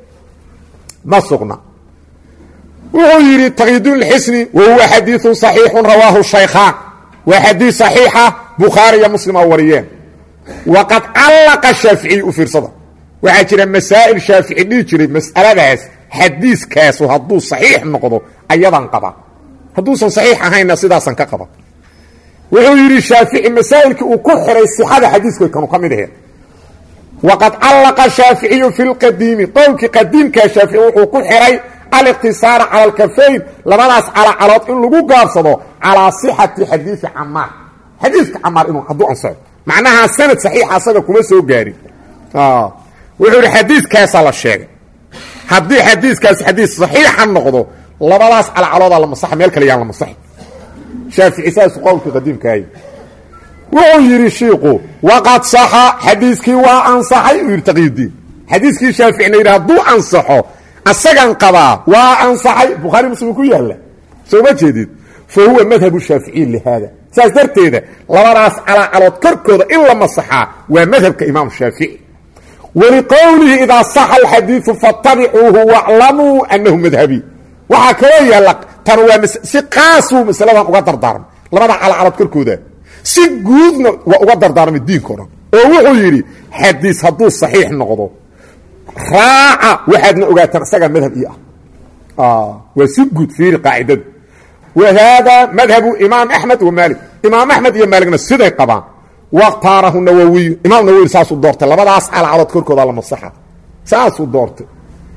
ma sugna wuxuu yidhi taqyiduun lxisni wa huwa xadiiu صaxiixu rawaahu shaykhaan waa xadiis صaxiixa bukhaari iyo muslim oo wariyeen waqad callaqa shaaficiy u fiirsada waxaa jira masaa'il shaafici dhihi jiray mas'aladaas xadiiskaasu hadduu صaxiix noqdo ayadan qaba hadduusan صaxiix ahayna sidaasan ka qaba wuxuu yidhi shaafici masaa'ilkii uu ku xiray sixada xadiiska kanu ka mid aheen waqad callaqa shaaficiyu fi lqadiimi qowlkii qadiimkaa shaafici wuxuu ku xiray aliqtisaara cala alkafayn labadaas calacalood in lagu gaabsado calaa sixati xadiidi camaar xadiidka camaar inuu hadduu ansaxo macnaha sanad saxiixa asaga kuma soo gaarin wuxuu yidhi xadiidkaasaa la sheegay haddii xadiidkaas xadiid saxiixa noqdo labadaas calacaloodaa la masaxa meel kale yaan la masaxi shaafici saasu qowlkii qadiimkaahy wuxuu yidhi shiiku waqad saxa xadiiskii waa ansaxay uu yidhi taqyidiin xadiiskii shaaficina yidhi hadduu ansaxo asagan qabaa waa ansaxay bukhaari muslim ku yaalla soo ma jeedid fa huwa madhabu shaaficiyi lihaada saas darteeda labadaas calacalood korkooda in la masaxaa waa madhabka imaam shaafici waliqowlihi idaa saxa alxadiidu fattabicuuhu waclamuu annahu madhabi waxaa kaloo yaalla tan waa si qaasuu masaladan uga dardaarmay labada calacalood korkooda si guudna waa uga dardaarmay diinkao dhan oo wuxuu yidhi xadiis hadduu saxiix noqdo raaca waxaadna ogaataan isagaa madhab ii ah waa si guud fiiri qaacidadu wa haadaa madhabu imaam axmed wa maalik imaam axmed iyo maaligna siday qabaan wakhtaarahu nawowiyu imaam nawowi saasuu doortay labadaas calacalood korkooda la masaxa saasuu doortay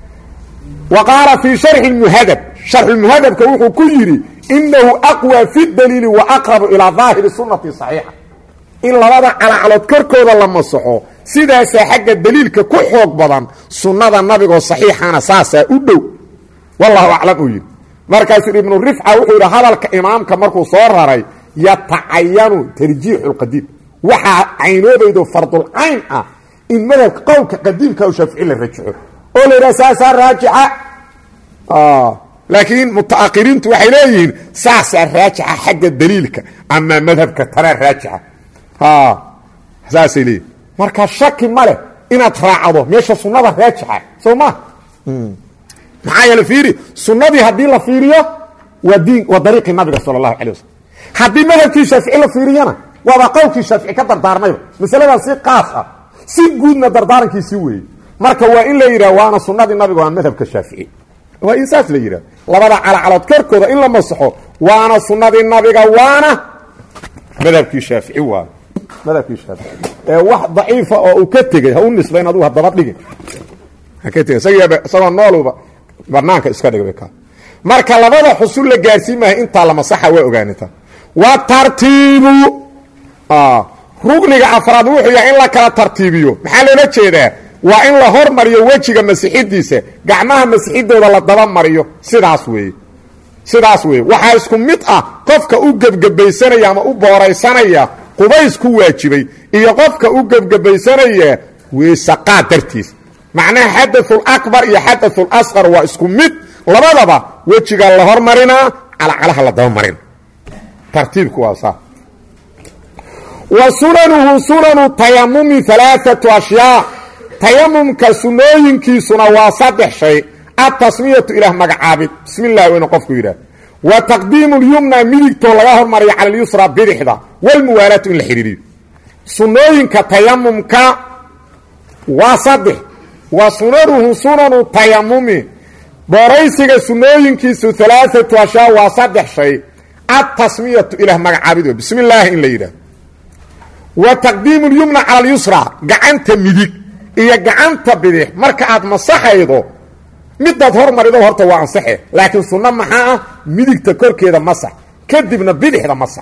wa qaala fii sharxi muhadab sharxulmuhadabka wuxuu ku yidhi inahu aqwى fi daliili wa aqrabu ilaa daahiri sunati صaxiixa in labada calacalood korkooda la masaxo sidaasaa xagga daliilka ku xoog badan sunnada nabigoo saxiixana saasaa u dhow wallahu aclam uu yidhi markaasuu ibnu rifca wuxuu yidhi hadalka imaamka markuu soo raray yatacayanu tarjiixu lqadiim waxaa caynoobaydo fardulcayn ah in madhabka qowlka qadiimka u shaafici la rajaxo oo la yidhaha saasaa raajixa laakiin mutaahiriintu waxay leeyihiin saasaa raajixa xagga daliilka ama madhabka tana raajixa saasay leeyihin marka shaki ma leh inaad raacdo meesha sunnada raajixa soo ma maxaa yeele fiiri sunnadii haddii la fiiriyo waa diin waa dariiqii nabiga sala allahu calay wasalam haddii madhabkii shaafici la fiiriyana waaba qowlkii shaafici ka dardaarmayba masaladan si qaas ah si guudna dardaarankiisii weeyey marka waa in la yidhah waana sunnadii nabiga waa madhabka shaafici waa in saas la yidhah labada calacalood korkooda in la masaxo waana sunnadii nabiga waana madhabkii shaafici waayo madhabkii shaafici ee wax daciifa oo uu ka tegey ha u nisbayn adugu hadaba dhigin ha ka tegey isagiiba isagoo nooluba banaanka iska dhigba ka marka labada xusul la gaarsiin maayo intaa la masaxa waa ogaanita wa tartiibu rugniga afraad wuxuu yahay in la kala tartiibiyo maxaa loola jeedaa waa in la hormariyo wejiga masixidiisa gacmaha masixidooda la daba mariyo sidaas weeye sidaas weeye waxaa isku mid ah qofka u gebgebaysanaya ama u booraysanaya qubays ku waajibay iyo qofka u gebgebaysanaya weesaqaad dartiis macnaha xadaثul akbar iyo xadaثul asqar waa isku mid labadaba wejiga la hormarinaa calacalaha la daba marina tartiibku waa saa wa sunanuhu sunanu tayamumi alaaatu ashyaa tayamumka sunooyinkiisuna waa saddex shay atasmiyatu ilaah magacaabid bismi llahi waynu qofku yidhaah wa taqdiimu lyumna midigtoo laga hormariyo cala lyusra bidixda walmuwaalaatu in la xidhiiriyo sunooyinka tayamumka waa saddex wa sunanuhu sunanu tayamumi booraysiga sunooyinkiisu alaaatu ashyaa waa saddex shay atasmiyatu ilaah magacaabid bismi illaahi in la yidhaah wa taqdiimu lyumna cala alyusra gacanta midig iyo gacanta bidix marka aad masaxaydo midaad hormarido horta waa ansaxe laakiin sunno maxaa ah midigta korkeeda masax kadibna bidixda masax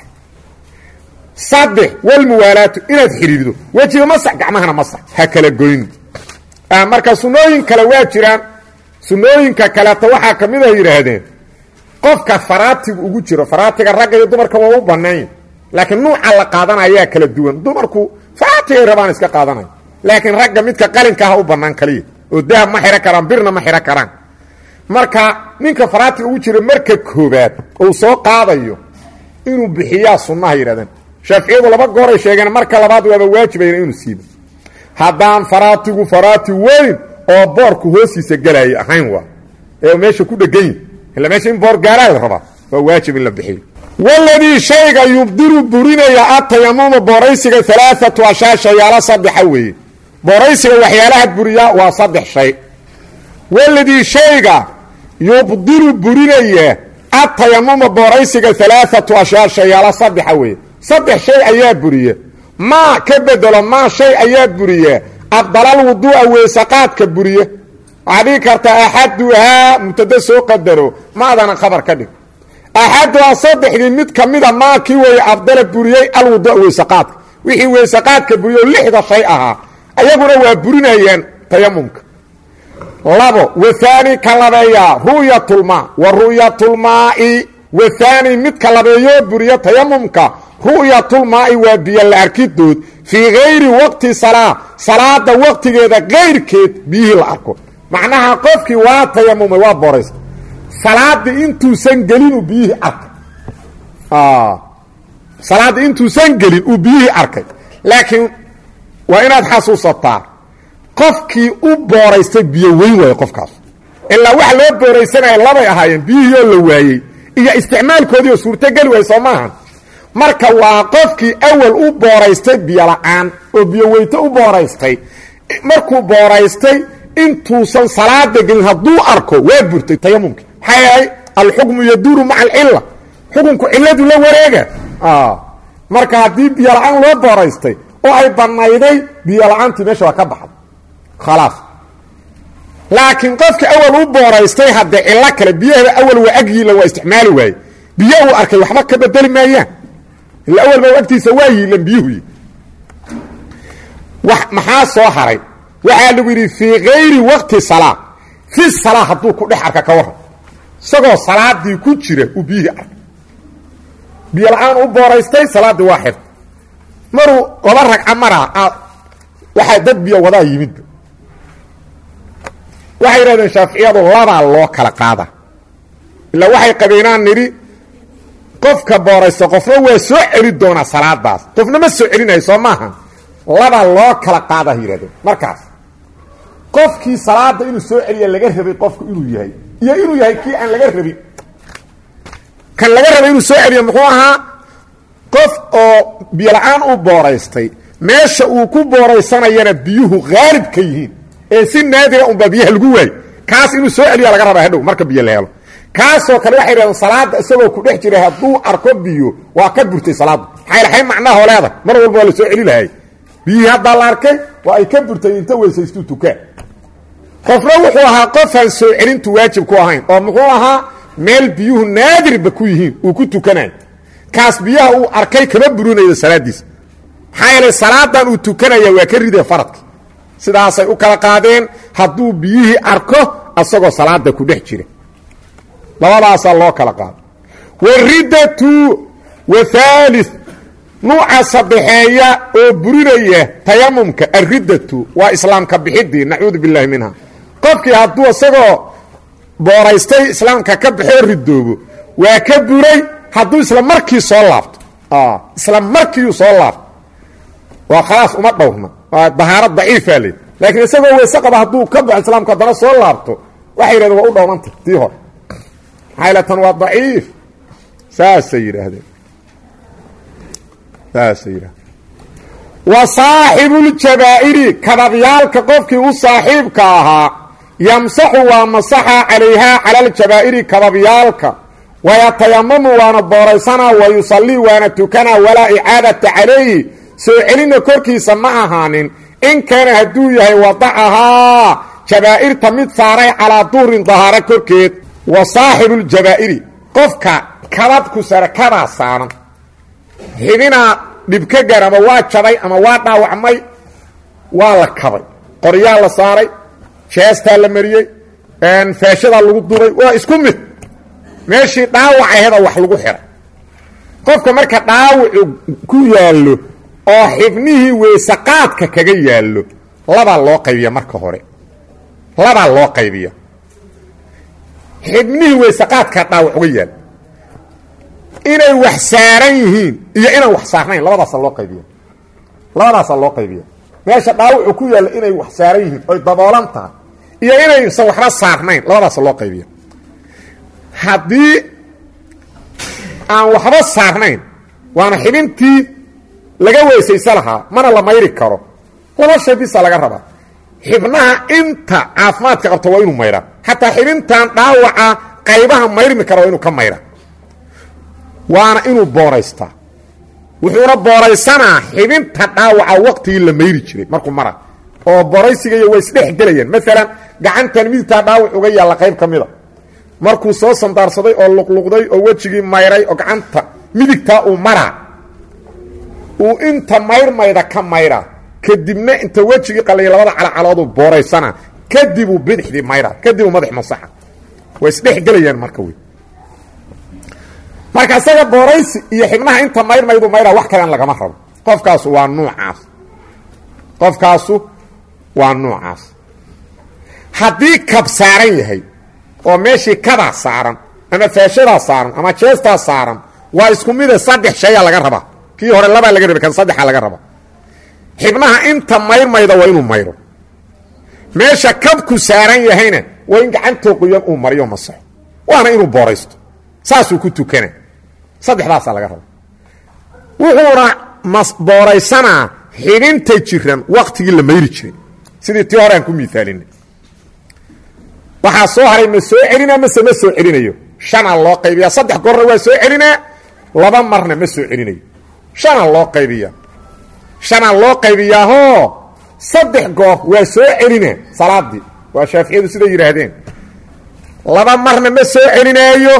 saddex walmuwaalaatu inaad xidhiiddo wejiga masax gacmahana masax ha kala goyn marka sunnooyin kale waa jiraan sunnooyinka kaleeto waxaa ka mid a yidhaahdeen qofka faraatigu ugu jiro faraatiga ragga iyo dumarka waa u banayn laakiin nuuca la qaadanayaa kala duwan dumarku faratigay rabaan iska qaadanaya laakiin ragga midka qalinka ah u bannaan kaliya oo dahab ma xidhan karaan birna ma xidhan karaan marka ninka faraatiga ugu jira marka koobaad uu soo qaadayo inuu bixiyaa sunnaha yidhahdeen shaaficiyadu laba gooray sheegeen marka labaad waaba waajibayna inuu siibo haddaan faraatigu faraati weyn oo boorku hoostiisa gelaya ahayn waa ee meesha ku dheganyi ila meesha in boor gaaraa la rabaa waa waajib in la bixiyo waladii shayga yubdilu burinaya atayamuma booraysiga alaaatu ashaa shayaalo saddexa weeye booraysiga waxyaalaha buriyaa waa saddex shay waladii shayga yubdilu burinaya atayamuma booraysiga alaaatu ashaa shayaalo saddexa weeye saddex shay ayaa buriya maa ka bedelo maa shay ayaa buriya abdalal wuduu'a weysaqaadka buriye waxaa dhigi kartaa axaduhaa mubtada soo qadaro maadana khabar ka dhig axaduhaa saddexdii mid ka mida maa kii weeye abdala buriyey alwudua weysaqaadka wixii weysaqaadka buriye oo lixda shay ahaa ayaguna waa burinayaan tayamumka labo wahaani ka labeeyaa ru'yatulmaa wa ru'yatulmaa'i wahaani midka labeeyoo buriya tayamumka ru'yatulmaa'i waa biyo la arkidood fii gayri waqti salaa salaada waqtigeeda kayrkeed biyihii la arko macnaha qofkii waa tayamumay waa boraysa salaadii intuusan gelin uu biyihii arkay salaaddii intuusan gelin uu biyihii arkay laakiin waa inaad xasuusataa qofkii u booraystay biyo weyn waayo qofkaas ilaa waxa loo booraysanaya labay ahaayeen biyihii oo la waayey iyo isticmaalkoodii oo suurtogeli waayey soo maahan marka waa qofkii awal u booraystay biyo la-aan oo biyo weyto u booraystay markuu booraystay intuusan salaada gelin hadduu arko waa burtay tayamumkii maxaa yahay alxukmu yaduuru maca alcilla xukunku cilladu la wareega marka haddii biyo la-aan loo booraystay oo ay banayday biyo la-aantii meesha waa ka baxday khalaas laakiin qofkii awal u booraystay haddee cillo kale biyahaba awal waa agyiila waa isticmaali waaye biyo uu arkay waxba ka bedeli maayaan ila awal ba agtiisa waa yiilan biyuhu maxaa soo haray waxaa lagu yidhi fii kayri waqti salaa fi salaa hadduu ku dhex arka ka waran isagoo salaadii ku jira uu biyihii arkay biyo la-aan u booraystay salaaddii waa xirta maruu laba ragca maraa waxaa dad biyo wadaa yimidba waxay yidhahdeen shaaficiyadu labaa loo kala qaada ilaa waxay qabeenaan nidhi qofka booraysta qofna waa soo celi doonaa salaadaas qofna ma soo celinayo soo maaha labaa loo kala qaadaha yidhahdeen markaas qofkii salaada inuu soo celiya laga rabay qofku inuu yahay iyo inuu yahay kii aan laga rabin kan laga rabay inuu soo celiyo muxuu ahaa qof oo biyo la-aan u booraystay meesha uu ku booraysanayana biyuhu haalib ka yihiin ee si naadira unbaa biyaha lagu waayo kaas inuu soo celiya laga rabaa hadhow marka biyo la helo kaasoo kale waxay dhahdeen salaada isagoo ku dhex jiray hadduu arko biyo waa ka burtay salaaddu maxay lahay macnaahoo leedahay mar walba waa la soo celi lahay biyihii haddaa la arkay waa ay ka burtay inta weysaystuu tukaa qofna wuxuu ahaa qofaan soo celintu waajib ku ahayn oo muxuu ahaa meel biyuhu naadirba ku yihiin uu ku tukanayo kaas biyaha uu arkay kama burinayo salaadiisa maxaa yeelay salaadan uu tukanaya waa ka ridee faradka sidaasay u kala qaadeen hadduu biyihii arko asagoo salaada ku dhex jira labadaasaa loo kala qaado waridatu wathaali nuuca saddexeeya oo burinaya tayamumka alriddatu waa islaamka bixidii nacuudu billaahi minha qofkii hadduu isagoo booraystay islaamka ka baxoo ridoobo waa ka buray hadduu isla markii soo laabto isla markiiuu soo laabto waa khalaas uma dhowrna waa dahaaro daciifa le laakiin isagoo weyse qaba hadduu ka baxo islaamka haddana soo laabto waxay yidhahdeen waa u dhowranta tii hore maxaylatan waa daciif saasay yidhaahdeen saasay yidhahdeen wa saaxibuuljabaa'iri kadabyaalka qofkii u saaxiibka ahaa yamsaxu waa masaxa calayhaa cala aljabaa'iri kadabyaalka wayatayamamu waana booraysanaa wa yusallii waana tukanaa walaa icaadata calayhi soo celina korkiisa ma ahaanin in kaana hadduu yahay wadacahaa jabaa'irta mid saaray calaa duurin dahaaro korkeed wa saaxibuuljabaa'iri qofka kabadku sare kadaa saaran xibinaa dhibka gaar ama waa jabay ama waa dhaawacmay waa la kabay qoryaa la saaray jeestaa la mariyey faashadaa lagu duray waa isku mid meeshii dhaawac aheda wax lagu xiray qofka marka dhaawacu ku yaallo oo xibnihii weysaqaadka kaga yaallo labaa loo qaybiya marka hore labaa loo qaybiya xibnihii weysaqaadka dhaawac uga yaal inay wax saaran yihiin iyo inaan wax saarnayn labadaasa loo qaybiya labadaasaa loo qaybiya meesha dhaawacu ku yaalla inay wax saaran yihiin oy daboolan tahay iyo inaysan waxba saarnayn labadaasa loo qaybiya haddii aan waxba saarnayn waana xibintii laga weysaysa lahaa mana la mayri karo laba shay bisa laga rabaa xibnaha inta caafimaadka qabta waa inuu mayraa xataa xibintan dhaawaca qaybaha mayrmi kara waa inuu ka mayraa waana inuu booraystaa wuxuuna booraysanaa xibinta dhaawaca waqtigii la mayri jiray markuu mara oo booraysiga iyo way isdhex gelayaan maalan gacantan midigtaa dhaawac uga yaalla qayb ka mida markuu soo sandaarsaday oo luqluqday oo wejigii mayray oo gacanta midigtaa uu maraa uu inta mayrmayda ka mayraa kadibna inta wejigii qalaya labada calacalooduu booraysana kadibuu bidixdii mayraa kadibuu madax masaxa way isdhex gelayaan marka wey marka isaga booraysi iyo xibnaha inta mayrmaydu mayraa wax kalean lagama rabo qofkaasu waa nuucaas qofkaasu waa nuucaas haddii kab saaran yahay oo meeshii kadaa saaran ama faashadaa saaran ama jeestaa saaran waa isku mide saddex shayaa laga rabaa kii hore labaa laga rabay kan saddexaa laga rabaa xibnaha inta mayrmayda waa inuu mayro meesha kabku saaran yahayna waa in gacantoo qoyan uu mariyo masaxo waana inuu booraysto saasuu ku tukana saddexdaasaa laga rabaa wuxuuna booraysanaa xibinta jiran waktigii la mayri jiray sidii tii hore aan ku miaalina waxaa soo haray ma soo celina mase ma soo celinayo shanaa loo qaybiya saddex goorna waa soo celinaa laba marna ma soo celinayo shanaa loo qaybiya shanaa loo qaybiyaahoo saddex goor waa soo celina salaadii waa shaaficiyadu siday yidhaahdeen laba marna ma soo celinaayo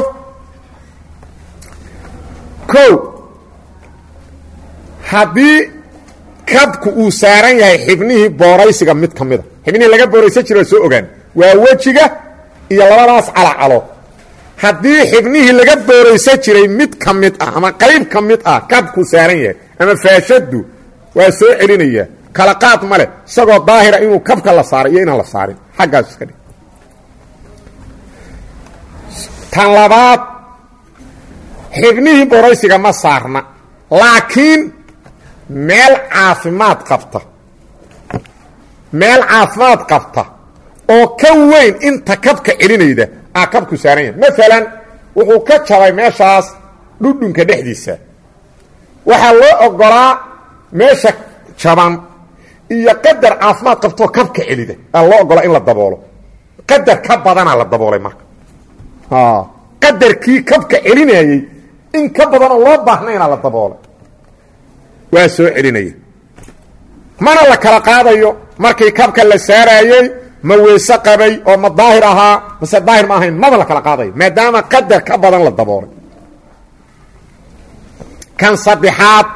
ko haddii kabku uu saaran yahay xibnihii booraysiga mid ka mida xibnihii laga booraysan jira waa soo ogaan waa wejiga iyo labadaas calacalo haddii xibnihii laga booraysan jiray mid ka mid ah ama qayb ka mid ah kabku saaran yahay ama faashadu waa soo celinaya kala qaad ma leh isagoo daahira inuu kabka la saaray iyo inaan la saarin xaggaas iska dhig tan labaad xibnihii booraysiga ma saarna laakiin meel caafimaad qabta meel caafimaad qabta oo ka weyn inta kabka celinayda aa kabku saaran yahay maalan wuxuu ka jabay meeshaas dhudhunka dhexdiisa waxaa loo ogolaa meesha jaban iyo qadar caafimaad qabtoo kabka celida aa loo ogolaa in la daboolo qadar ka badanaa la daboolay marka qadarkii kabka celinayey in ka badanoo loo baahnayna la daboolay waa soo celinaya mana la kala qaadayo markii kabka la saaraayey ma weyse qabay oo ma daahir ahaa mase daahir ma ahayn maba la kala qaadayo maadaama qadar ka badan la daboolay kan saddexaad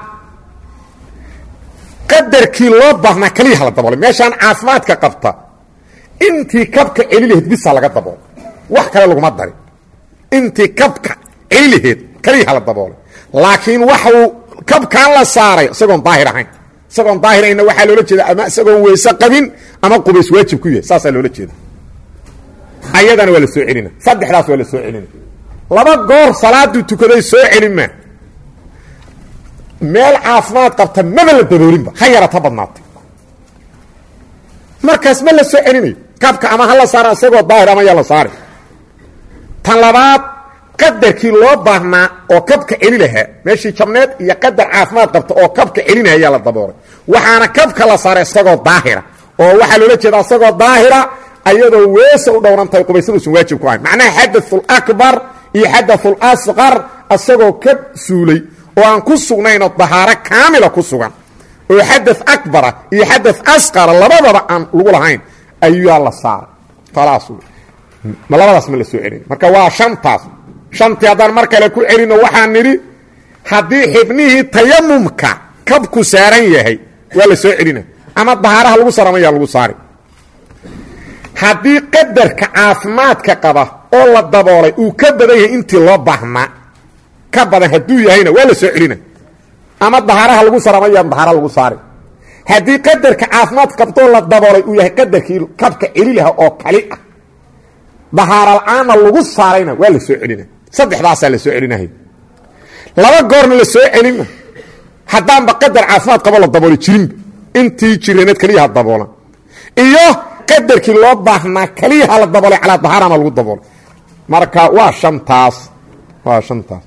qadarkii loo baahnaa keliyaha la daboolay meeshaan caafimaadka qabta intii kabka celi laheed bisa laga daboolay wax kale laguma darin intii kabka celi laheed keliyaha la daboolay laakiin waxuu kabkaan la saaray isagoon daahir ahayn isagoon daahirayna waxaa loola jeeda ama isagoon weyse qabin ama qubays waajib ku yahay saasaa loola jeeda ayadana waa la soo celina saddexdaas waa la soo celina laba goor salaaduu tukaday soo celin maa meel caafimaad qabta maba la daboolinba ha yarata badnaatay markaas ma la soo celinayo kabka ama ha la saara isagoo daahir ama yaa la saari tan labaad qadarkii loo baahnaa oo kabka celi lahaa meeshii jabneed iyo qadar caafimaad qabta oo kabka celinaya ayaa la daboolay waxaana kabka la saaray isagoo daahira oo waxaa loola jeedaa isagoo daahira ayadoo weesa u dhowrantahay qubaysaduusan waajib ku ahayn macnaha xadaثulakbar iyo xadaثulasqar isagoo ka suulay oo aan ku sugnaynoo dahaaro kaamila ku sugan oo xada akbara iyo xada asqara labadaba aan lagu lahayn ayaa la saaray alaas labadaas ma la soo celin marka waa shantaas shantii haddaan mar kale ku celino waxaan nidhi haddii xibnihii tayamumka kabku saaran yahay waa la soo celina ama dahaaraha lagu saramaya lagu saari haddii qadarka caafimaadka qaba oo la daboolay uu ka badan yahay intii loo baahnaa ka badan hadduu yahayna waa la soo celina ama dahaaraha lagu saramaya dahaara lagu saari haddii qadarka caafimaad qabtoo la daboolay uu yahay qadarkii kabka celi laha oo kali ah dahaara la-aanna lagu saarayna waa la soo celina saddexdaasaa la soo celinahay laba goorna la soo celina haddaanba qadar caafimaad qabo la dabooli jirinba intii jiraneed keliyaha daboolan iyo qadarkii loo baahnaa keliyaha la daboolay calaa dahaarana lagu daboolay marka waa shantaas waa shantaas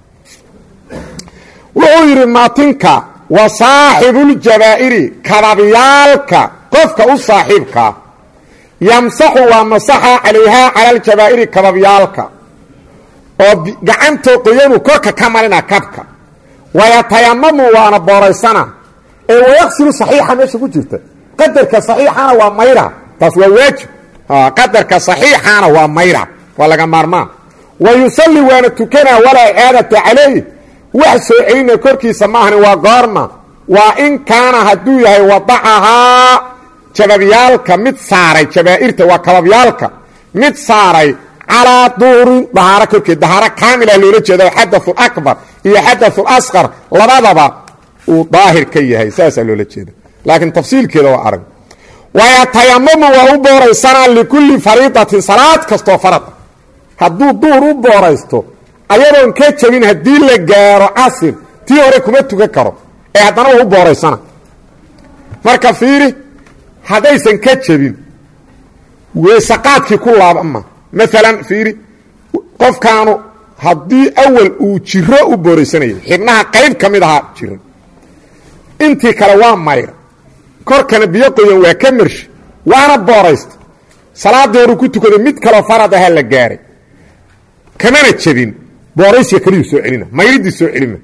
wuxuu yidhi maatinka wa saaxibuuljabaa'iri kababyaalka qofka u saaxiibkaa yamsaxu waa masaxa calayhaa cala aljabaa'iri kababyaalka oo gacantoo qoyanu korka ka marina kabka wayatayamamu waana booraysana ee wayaqsilu saxiixa meesha ku jirta qadarka saxiixana waa mayra taas waa waajib qadarka saxiixana waa mayra waa laga maarmaan wa yusalli waana tukanaa walaa icaadata calayh wax soo celina korkiisa maahani waa goorma waa in kaana hadduu yahay wadacahaa jababyaalka mid saaray jabaa'irta waa kababyaalka mid saaray calaa duurin dahaaro korkeed dahaaro kaamilah loola jeeda xadaثu akbar iyo xadaثu asqar labadaba uu daahir ka yahay saasaa loola jeeda laakiin tafsiilkeeda waa arag wayatayamamu waa u booraysanaa likulli fariidatin salaad kastoo farada hadduu duur u booraysto ayadoon ka jabin haddii la gaaro casir tii hore kuma tukan karo ee haddana waa u booraysana marka fiiri haddaysan ka jabin weesaqaadkii ku laabama maalan fiiri qofkaanu haddii awal uu jiro u booraysanayay xibnaha qayb ka mid ahaa jiran intii kale waa mayra korkana biyo qoyan waa ka marshi waana booraysta salaaddii horu ku tukaday mid kaloo farad ahaa la gaaray kamana jabin booraysiga keliyuu soo celina mayridii soo celima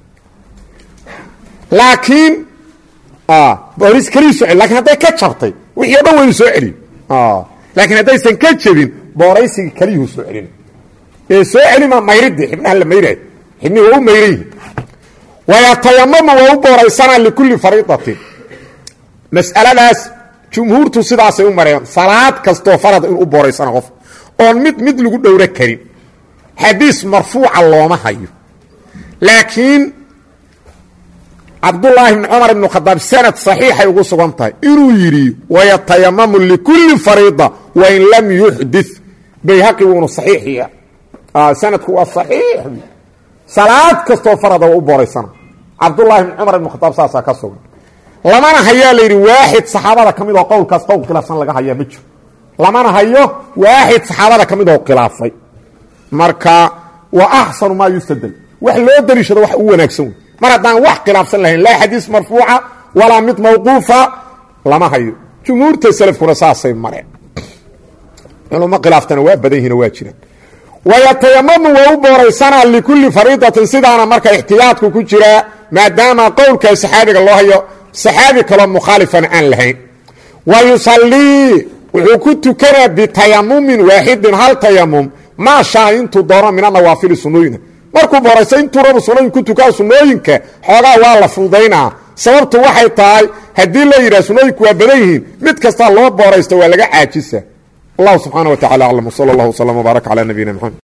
laakiin boorays keliyuu soo celi lakin hadday ka jabtay wixii o dhan waynu soo celiyo laakiin haddaysan ka jabin booraysigii keliyuhu soo celina ee soo celima mayridii xibnaha la mayrahay xibnihi waa u mayrayihi wayatayamamu waa u booraysanaa likulli fariidatin mas'aladaas jumhuurtu sidaasay u mareen salaad kastoo farada inuu u booraysana qof oon mid mid lagu dhowro karin xadiis marfuuca looma hayo laakiin cabdulaahi bni cumar ibnu khadaab sanad saxiixay ugu sugan tahay inuu yidhi wayatayamamu likulli fariida wain lam yuxdit bayhaqi wuuna saxiixiya sanadku waa saxiix salaad kastoo farada waa u booraysana cabdulaahi bni cumar ibnu khadaab saasaa ka sugan lamana hayaa la yidhi waaxid saxaabada ka mid oo qowlkaas qowl khilaafsan laga hayaa ma jiro lamana hayo waaxid saxaabada ka mid oo khilaafay marka wa axsanu maa yustadel wax loo daliishado wax u wanaagsan wey mar haddaan wax khilaafsan lahayn laa xadiis marfuuca walaa mid mawquufa lama hayo jumhuurta salafkuna saasay mareen culummo khilaaftana waa badan yihiin waa jiraan wayatayamamu waa u booraysanaa likulli fariidatin sidaana marka ixtiyaadku ku jiraa maadaama qowlkaa saxaabiga loo hayo saxaabi kaloo mukhaalifana aan lahayn wa yusallii wuxuu ku tukanaa bitayamumin waaxidin hal tayamum maa shaa intuu doono min anawaafili sunnooyina markuu booraysa intuu rabu sunnooyin ku tukaa sunnooyinka xoogaa waa la fududaynaa sababtu waxay tahay haddii la yidhah sunnooyinku waa badan yihiin mid kastaa loo booraysto waa laga caajisa allahu subxaana wa tacala aclam wsala allah wslam wbaarak calaa nabiyina mxamed